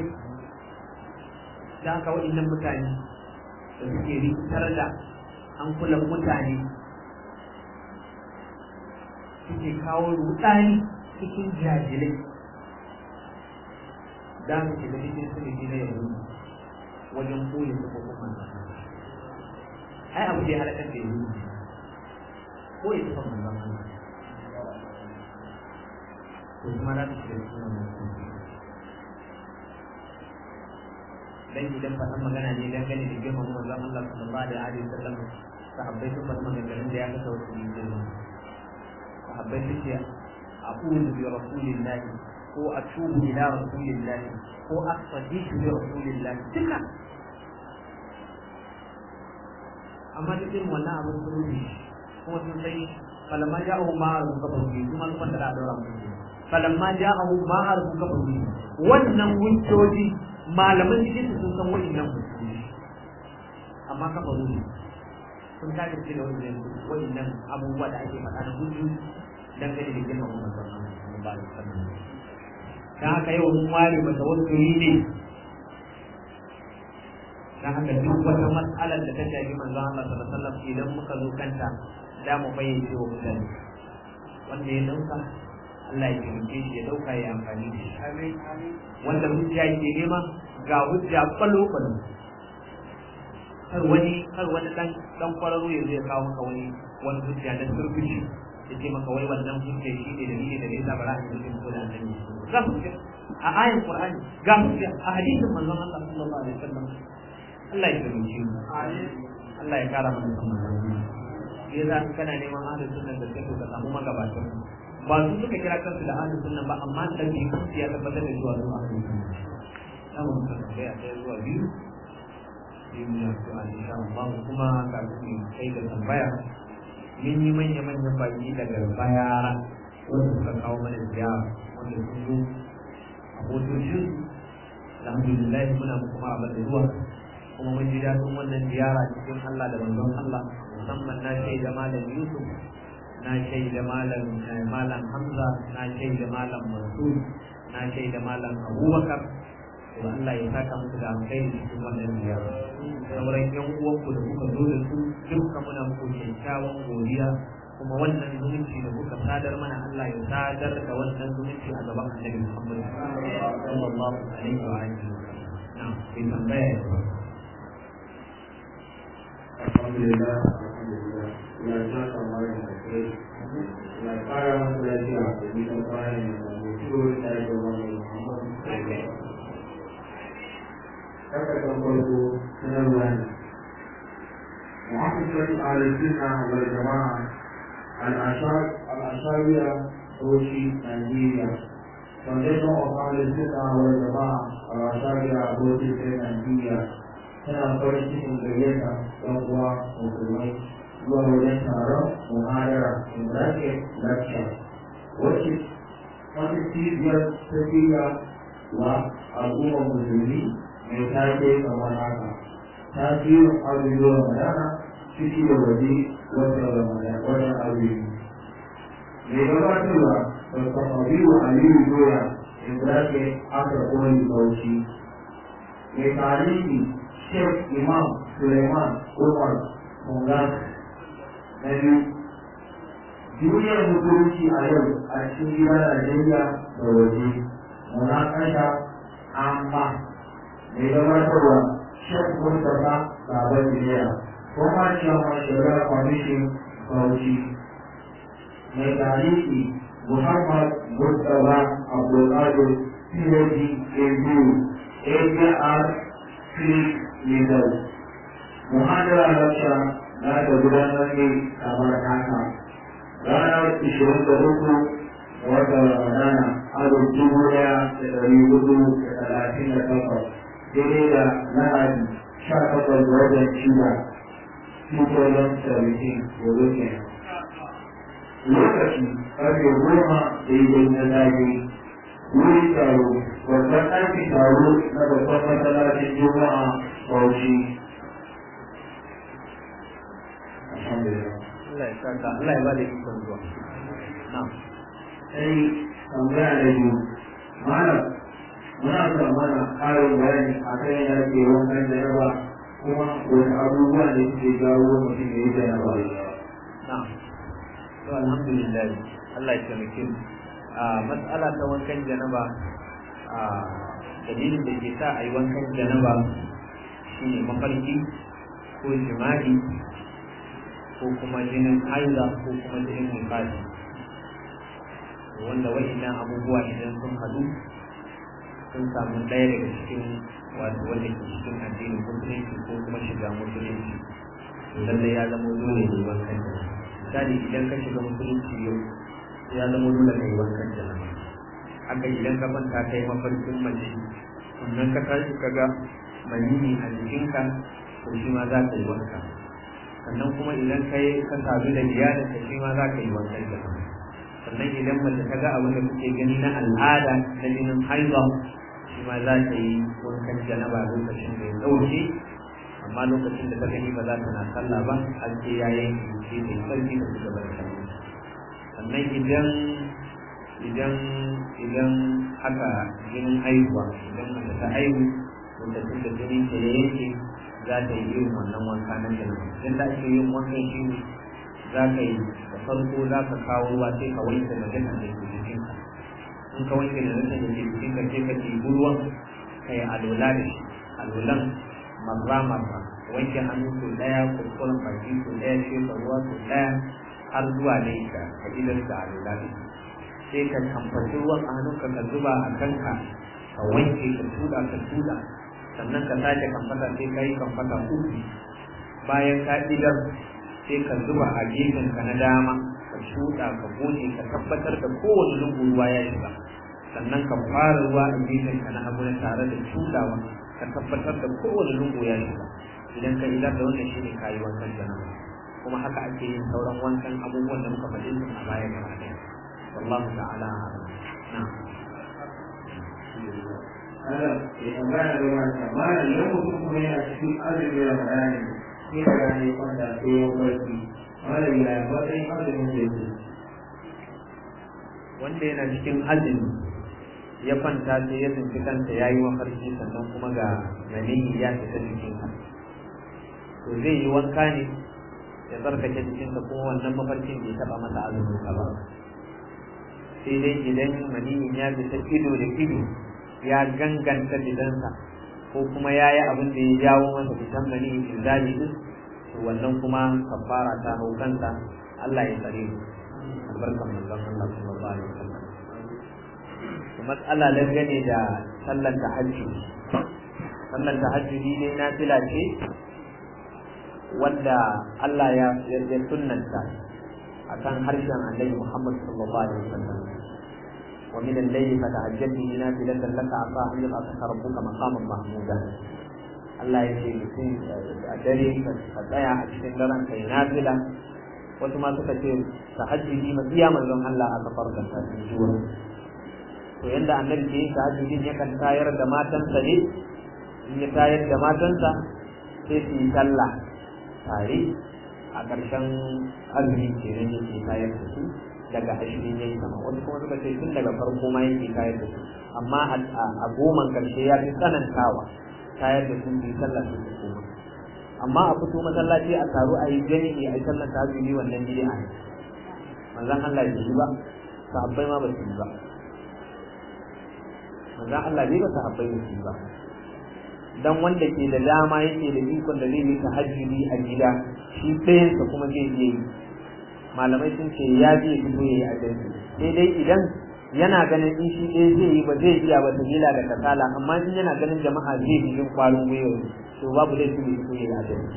da haka waɗannan mutane da suke rikitar da an kula mutane suke kawo rudani cikin jajilai da mu shiga cikin sulhi na yanzu wajen koyi su kuma ai abu da ya halakar da yanzu koyi su kuma manzon to kuma za su shiga cikin wannan dan idan faɗan magana ne dan gani da girman manzon Allah sallallahu alaihi wa sallam sahabbai sun faɗi maganganun da ya kasa wasu yin girma sahabbai sun ce aqulu bi rasulillahi ko atubu ila rasulillahi ko aqsaditu bi rasulillahi duka amma duk irin wannan abin sun rubi kuma sun sai falamma ja'ahu ma arzu kafaru kuma sun fanta da daura mutum falamma ja'ahu ma arzu kafaru wannan hujjoji malaman cikin su sun san wa'annan hujjoji amma kafaru ne sun kaga ce da wannan wa'annan abubuwa da ake faɗa na hujjoji dangane da girman Muhammad sallallahu alaihi wasallam dan haka yau mun ware mata wasu ne dan haka duk wata mas'alar da ta shafi manzon Allah sallallahu alaihi wasallam idan muka zo kanta da mu bayyana wa mutane wanda ya dauka Allah ya taimake shi ya dauka ya amfani da shi wanda hujja ke nema ga hujja kwallo kwallo kar wani kar wani dan dan kwararo ya zai kawo maka wani wani hujja da surfushi ya ce maka wai wannan hujja shi ne dalili da yasa ba za a yi ko da annabi ga hujja a ayin qur'ani ga hujja a hadisin manzon Allah sallallahu alaihi wasallam Allah ya taimake mu Allah ya kara mana sanin ya za kana neman ahlus sunna da kai ka samu magabatan ba su suka kira kansu da ahlus sunna ba amma da bi kansu ya tabbatar da cewa su ahlus sunna na mu ka tambaya ɗaya zuwa biyu sai mu yi addu'a insha Allah kuma kafin mu kai da tambaya mun yi manya manyan baki daga bayara wanda suka kawo mana ziyara wanda sun zo a hotocin alhamdulillah muna muku maraba da zuwa kuma mun ji daɗin wannan ziyara cikin Allah da manzon Allah musamman na shaida malam Yusuf na shaida malam malam Hamza na shaida malam Mansur na shaida malam Abubakar to Allah ya saka muku da alkhairi cikin wannan ziyara sauran yan uwanku da kuka zo da su duka muna muku kyakkyawan godiya kuma wannan zumunci da kuka sadar mana Allah ya sadar da wannan zumunci a gaban Annabi Muhammad sallallahu alaihi wa alihi wa sallam na'am sai tambaya ya alhamdulillah alhamdulillah ina ta kamar da kai ina fara masa lafiya da nisan kwanan da mutuwar da ya zama mai muhammadu haka kan farko sanarwa ne muhammadu ala sunna wal jama'a al-ashariya Roshi, Nigeria. Foundation of Ahli Sunnah wal Jama'a al-Ashariya Roshi, Nigeria. tana farin cikin gayyata ɗan uwa musulmai zuwa wajen taron muhadara in bracket lecture wacce wata cibiyar ta shirya wa al'ummar musulmi mai take kamar haka tasirin abubuwan ramadana ciki da waje wata ramadana wata abubuwa mai gabatarwa da kafabiru aliyu doya in bracket aka koyi bauchi mai tarihi Sheikh Imam Suleiman Umar Mungas na biyu duniyar musulunci a yau a cikin gida Najeriya da waje munakasha amma mai gabatarwa Sheikh Mustapha Baban Jiriya kuma Chairman Shari'a Commission Bauchi mai tarihi Muhammad Mustapha Abdulkadir PhD ABU ABR Click legal muhadara lacca na da gudanar ne kamar haka ranar ishirin da uku wata ramadana alif dubu daya da dari hudu da talatin da takwas daidai da lahadi sha takwas da watan shida 2017 gobe kenan lokaci karfe goma daidai na safe wuri taro babban ɗakin taro na babban masallacin juma'a bauchi alhamdulillah Allah ya saka Allah ya bada ikon zuwa na'am sai tambaya da biyu malam muna son mana ƙarin bayani a kan yadda ke wankan da yawa kuma wani abubuwa ne suke jawo mutum ya yi da yawa na'am to alhamdulillah Allah ya taimake mu a matsala ta wankan janaba a dalilin da ke sa a yi wankan janaba shine mafarki ko jima'i ko kuma jinin haila ko kuma jinin nufasi wanda wa'annan abubuwa idan sun hadu sun samu ɗaya daga cikin wato wanda ke cikin addinin musulunci ko kuma shiga musulunci lallai ya zama dole ne wankan janaba misali idan ka shiga musulunci yau ya zama dole ka yi wankan janaba haka idan ka manta ka yi mafarkin mace sannan ka tashi ka ga manini a jikinka to shi ma za ka yi wanka sannan kuma idan ka yi ka sadu da iyalin ka shi ma za ka yi wankan janaba sannan idan mace ta ga abin da kuke gani na al'ada na jinin haihuwa shi ma za ta yi wankan janaba lokacin da ya ɗauke amma lokacin da ta gani ba za ta na sallah ba har sai ya yanke sai ta yi sarki da su gaba da sallah sannan idan idan idan haka jinin haihuwa idan mace ta haihu lokacin da jinin ta ya yanke za ta yi irin wannan wanka na janaba idan da ake yin wankan shi ne za ka yi da farko za ka kawo ruwa sai ka wanke najasa da ke jikinka in ka wanke najasa da ke jikinka sai ka ɗibi ruwan ka yi alola da shi alolan marra marra wanke hannu sau ɗaya kuskuren baki sau ɗaya shefa ruwa sau ɗaya har zuwa ne ka ka gidan da alola da shi sai ka kamfaci ruwan a hannunka ka zuba a kanka ka wanke ka tuda ka tuda sannan ka sake kamfata sai ka yi kamfata uku bayan ka idan sai ka zuba a gefen ka na dama ka shuɗa ka goge ka tabbatar da kowane lungu ruwa ya shiga sannan ka fara ruwa a gefen ka na hagu na tare da shuɗawa ka tabbatar da kowane lungu ya shiga idan ka idar da wannan shine kayi wankan janaba kuma haka ake yin sauran wankan abubuwan da muka faɗi su a baya gaba ɗaya wallahu ta'ala na'am Allah ya tambaya da wata mana idan mutum kuma yana cikin azumi da bayani sai da rani kwanta sai ya barci mana ya matsayin azumin da yake wanda yana cikin azumi ya kwanta sai ya tsinci kanta ya yi mafarki sannan kuma ga maniyi ya fita jikinsa to zai yi wanka ne ya tsarkake jikinsa kuma wannan mafarkin bai taɓa masa azumin ka ba sai dai idan maniyin ya fita ido da ido ya ganganta gidansa ko kuma ya yi abin da ya jawo masa fitan maniyin inzali din to wannan kuma kafara ta hau kansa Allah ya tsare mu albarkan manzon Allah sallallahu alaihi wasallam to mas'ala dangane da sallar tahajjud sallar tahajjud ne na fila ce wanda Allah ya ya sunnanta akan harshen Annabi Muhammad sallallahu alaihi wasallam wa min al-layli fatahajjad bihi nafilatan laka asa an yab'athaka rabbuka maqaman mahmuda Allah ya ce mutum a dare ka tsaya a cikin daren kai nafila wasu ma suka ce tahajjudi ma iya manzon Allah aka farka ta jiwa to yanda annabi ke yin tahajjudin yakan tayar da matansa ne in ya tayar da matansa sai su yi sallah tare a ƙarshen azumi kenan yake tayar da su daga ashirin yayi sama wasu kuma suka ce tun daga farko ma yake tayar da su amma a goman ƙarshe ya fi tsanantawa tayar da su su yi sallah su su koma amma a fito masallaci a taru a yi jami'i a yi sallar tahajjudi wannan bid'a ne manzon Allah bai yi ba sahabbai ma ba su yi ba manzon Allah bai ba sahabbai ba su yi ba dan wanda ke da dama yake da ikon da zai yi tahajjudi a gida shi ɗayansa kuma zai iya yi malamai sun ce ya je fito ya yi a jami'i sai dai idan yana ganin in shi ɗaya zai yi ba zai iya ba ta gila da kasala amma in yana ganin jama'a zai fi jin kwarin gwiwa to babu laifi ne fito ya yi a jami'i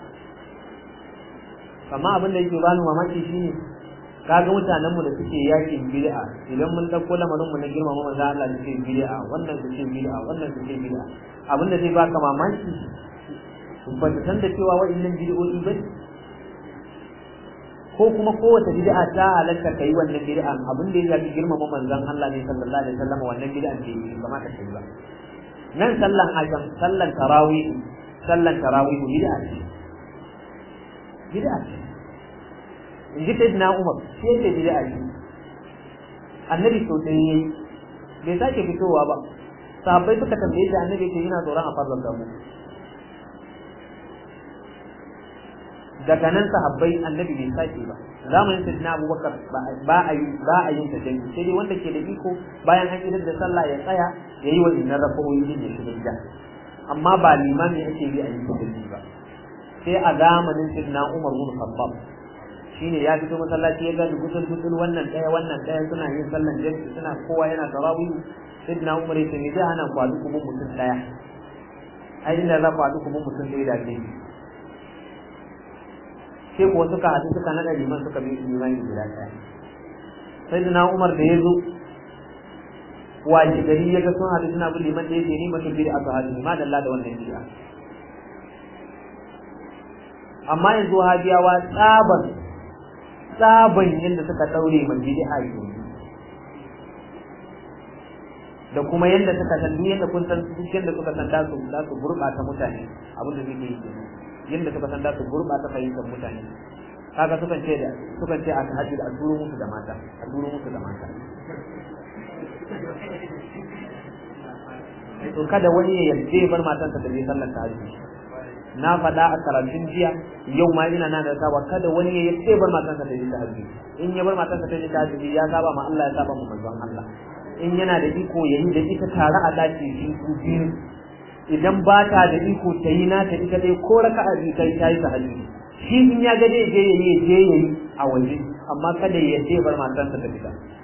amma abin da yake bani mamaki shine kaga mutanen mu da suke yakin bid'a idan mun dauko lamarin mu na girmama manzo Allah suke bid'a wannan suke bid'a wannan suke bid'a abin da zai baka mamaki ba ta san da cewa wa'annan bid'o'i ba ko kuma kowace bid'a ta halatta kai wannan bid'an abin da ya zabi girmama manzon Allah ne sallallahu alaihi wasallam wannan bid'an ce bai kamata kai ba nan sallan ajam sallan tarawih sallan tarawih bid'a ce bid'a ce in ji sayyidina Umar sai ce bid'a ce annabi so dai yayi bai sake fitowa ba sahabbai suka tambaye shi annabi ce yana tsoron a farzan da mu daga nan sahabbai annabi bai sake ba zamanin sayyidina Abubakar ba a yi ba a yin tajammi sai dai wanda ke da iko bayan an idar da sallah ya tsaya ya yi wa innan rafawoyi din ya shiga gida amma ba limami ake bi a yi tajammi ba sai a zamanin sayyidina Umar bin Khattab shine ya fito masallaci ya ga gutul gutul wannan daya wannan daya suna yin sallan jami'i suna kowa yana tarawih sayyidina Umar ya ce me zai hana ku haɗu kuma mutum daya ai inda za ku haɗu kuma mutum ɗaya da ke sai kuwa suka haɗu suka naɗa liman suka bi limani guda ɗaya sayyidina Umar da ya zo wace gari ya ga sun haɗu suna bin liman da ya ce ni mutum biyu aka haɗu ma dalla da wannan bid'a amma yanzu hajiyawa tsaban tsaban yadda suka daure mai bid'a ke da kuma yadda suka san yadda kun san duk yadda suka san da su da su gurbata mutane abin da suke yi yadda suka san da su gurbata fahimtar mutane kaga sukan ce da sukan ce a tahajjud a turo musu da mata a turo musu da mata to kada wani ya yarda bar matansa da zai sallar tahajjud na faɗa a karatun jiya yau ma ina na da saba kada wani ya yace bar matansa ta yi tahajjud in ya bar matansa ta yi tahajjud ya saba ma Allah ya saba ma manzon Allah in yana da iko ya yi da ita tare a daki shi su biyu idan ba ta da iko ta yi na ta ita dai ko raka'a biyu ta yi ta yi tahajjud shi in ya ga dai je ya yi je ya yi a waje amma kada ya yace bar matansa ta fita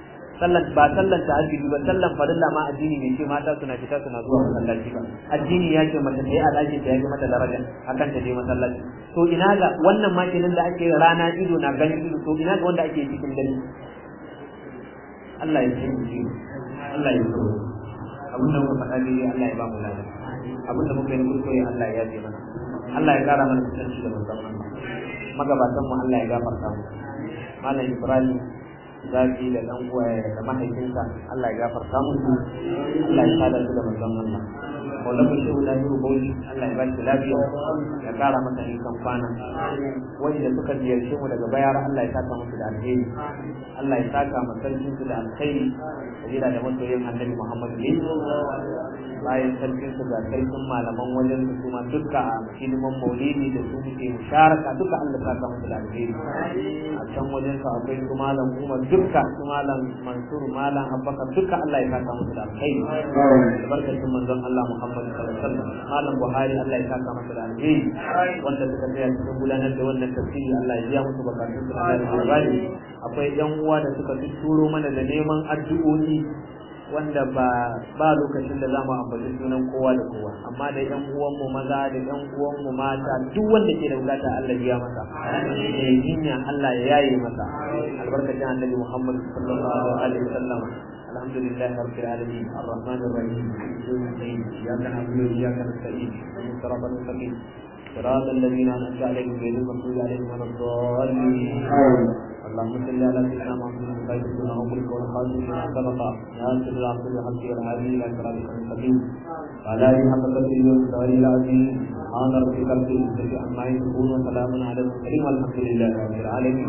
sallan ba sallan tahajjudi ba sallan farilla ma addini ne ce mata suna fita suna zuwa masallaci ba addini ya ce mace ta yi a ɗakin ta ya fi mata daraja akan ta je masallaci to ina ga wannan ma kenan da ake rana ido na ganin ido to ina ga wanda ake cikin dare Allah ya ce mu Allah ya so abin da muka faɗa dai Allah ya ba mu lafiya abin da muka yi kuskure Allah ya yafe mana Allah ya kara mana kusanci da musamman magabatan mu Allah ya gafarta mu malam Ibrahim zaki da dan uwa da mahaifinsa Allah ya gafarta musu Allah ya sada su da manzon Allah Maulana Shehu Lahiru Bauchi Allah ya bashi lafiya ya kara masa nisan kwana wanda suka ziyarce mu daga bayar Allah ya saka musu da alheri Allah ya saka ma sarkin su da alkhairi sabila da masoyin Annabi Muhammad ne bayan sarkin su ga sarkin malaman wajen su kuma duka a hidiman maulidi da su muke musharaka duka Allah ya saka musu da alheri a can wajen su akwai su malam Umar duka su malam Mansur malam Abubakar duka Allah ya saka musu da alheri barkatun manzon Allah Muhammad sallallahu alaihi wasallam malam Buhari Allah ya saka masa da alheri wanda suka tsaya cikin gudanar da wannan tafsiri Allah ya biya musu bukatun su da alheri akwai yan uwa da suka turo mana da neman addu'o'i wanda ba ba lokacin da zamu ambaci sunan kowa da kowa amma da yan uwan mu maza da yan uwan mu mata duk wanda ke da bukata Allah ya masa da jinya Allah ya yaye masa albarkacin annabi Muhammad sallallahu alaihi wasallam الحمد لله رب العالمين الرحمن الرحيم اياك نعبد واياك نستعين صراط المستقيم صراط الذين انعمت عليهم غير المغضوب عليهم ولا الضالين اللهم صل على سيدنا محمد الخير بما امرك والخاتم لما سبق ناصر العبد بالحق والهادي الى صراطك المستقيم وعلى اله حق قدره والسؤال العظيم سبحان ربك رب العزه عما يصفون وسلام على المرسلين والحمد لله رب العالمين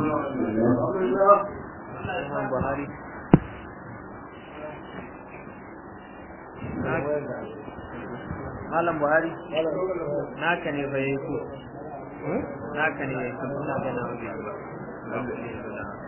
البخاري Malam Buhari, naka ne fa yayi ko? Naka ne yayi ko? Ina ga na wuce.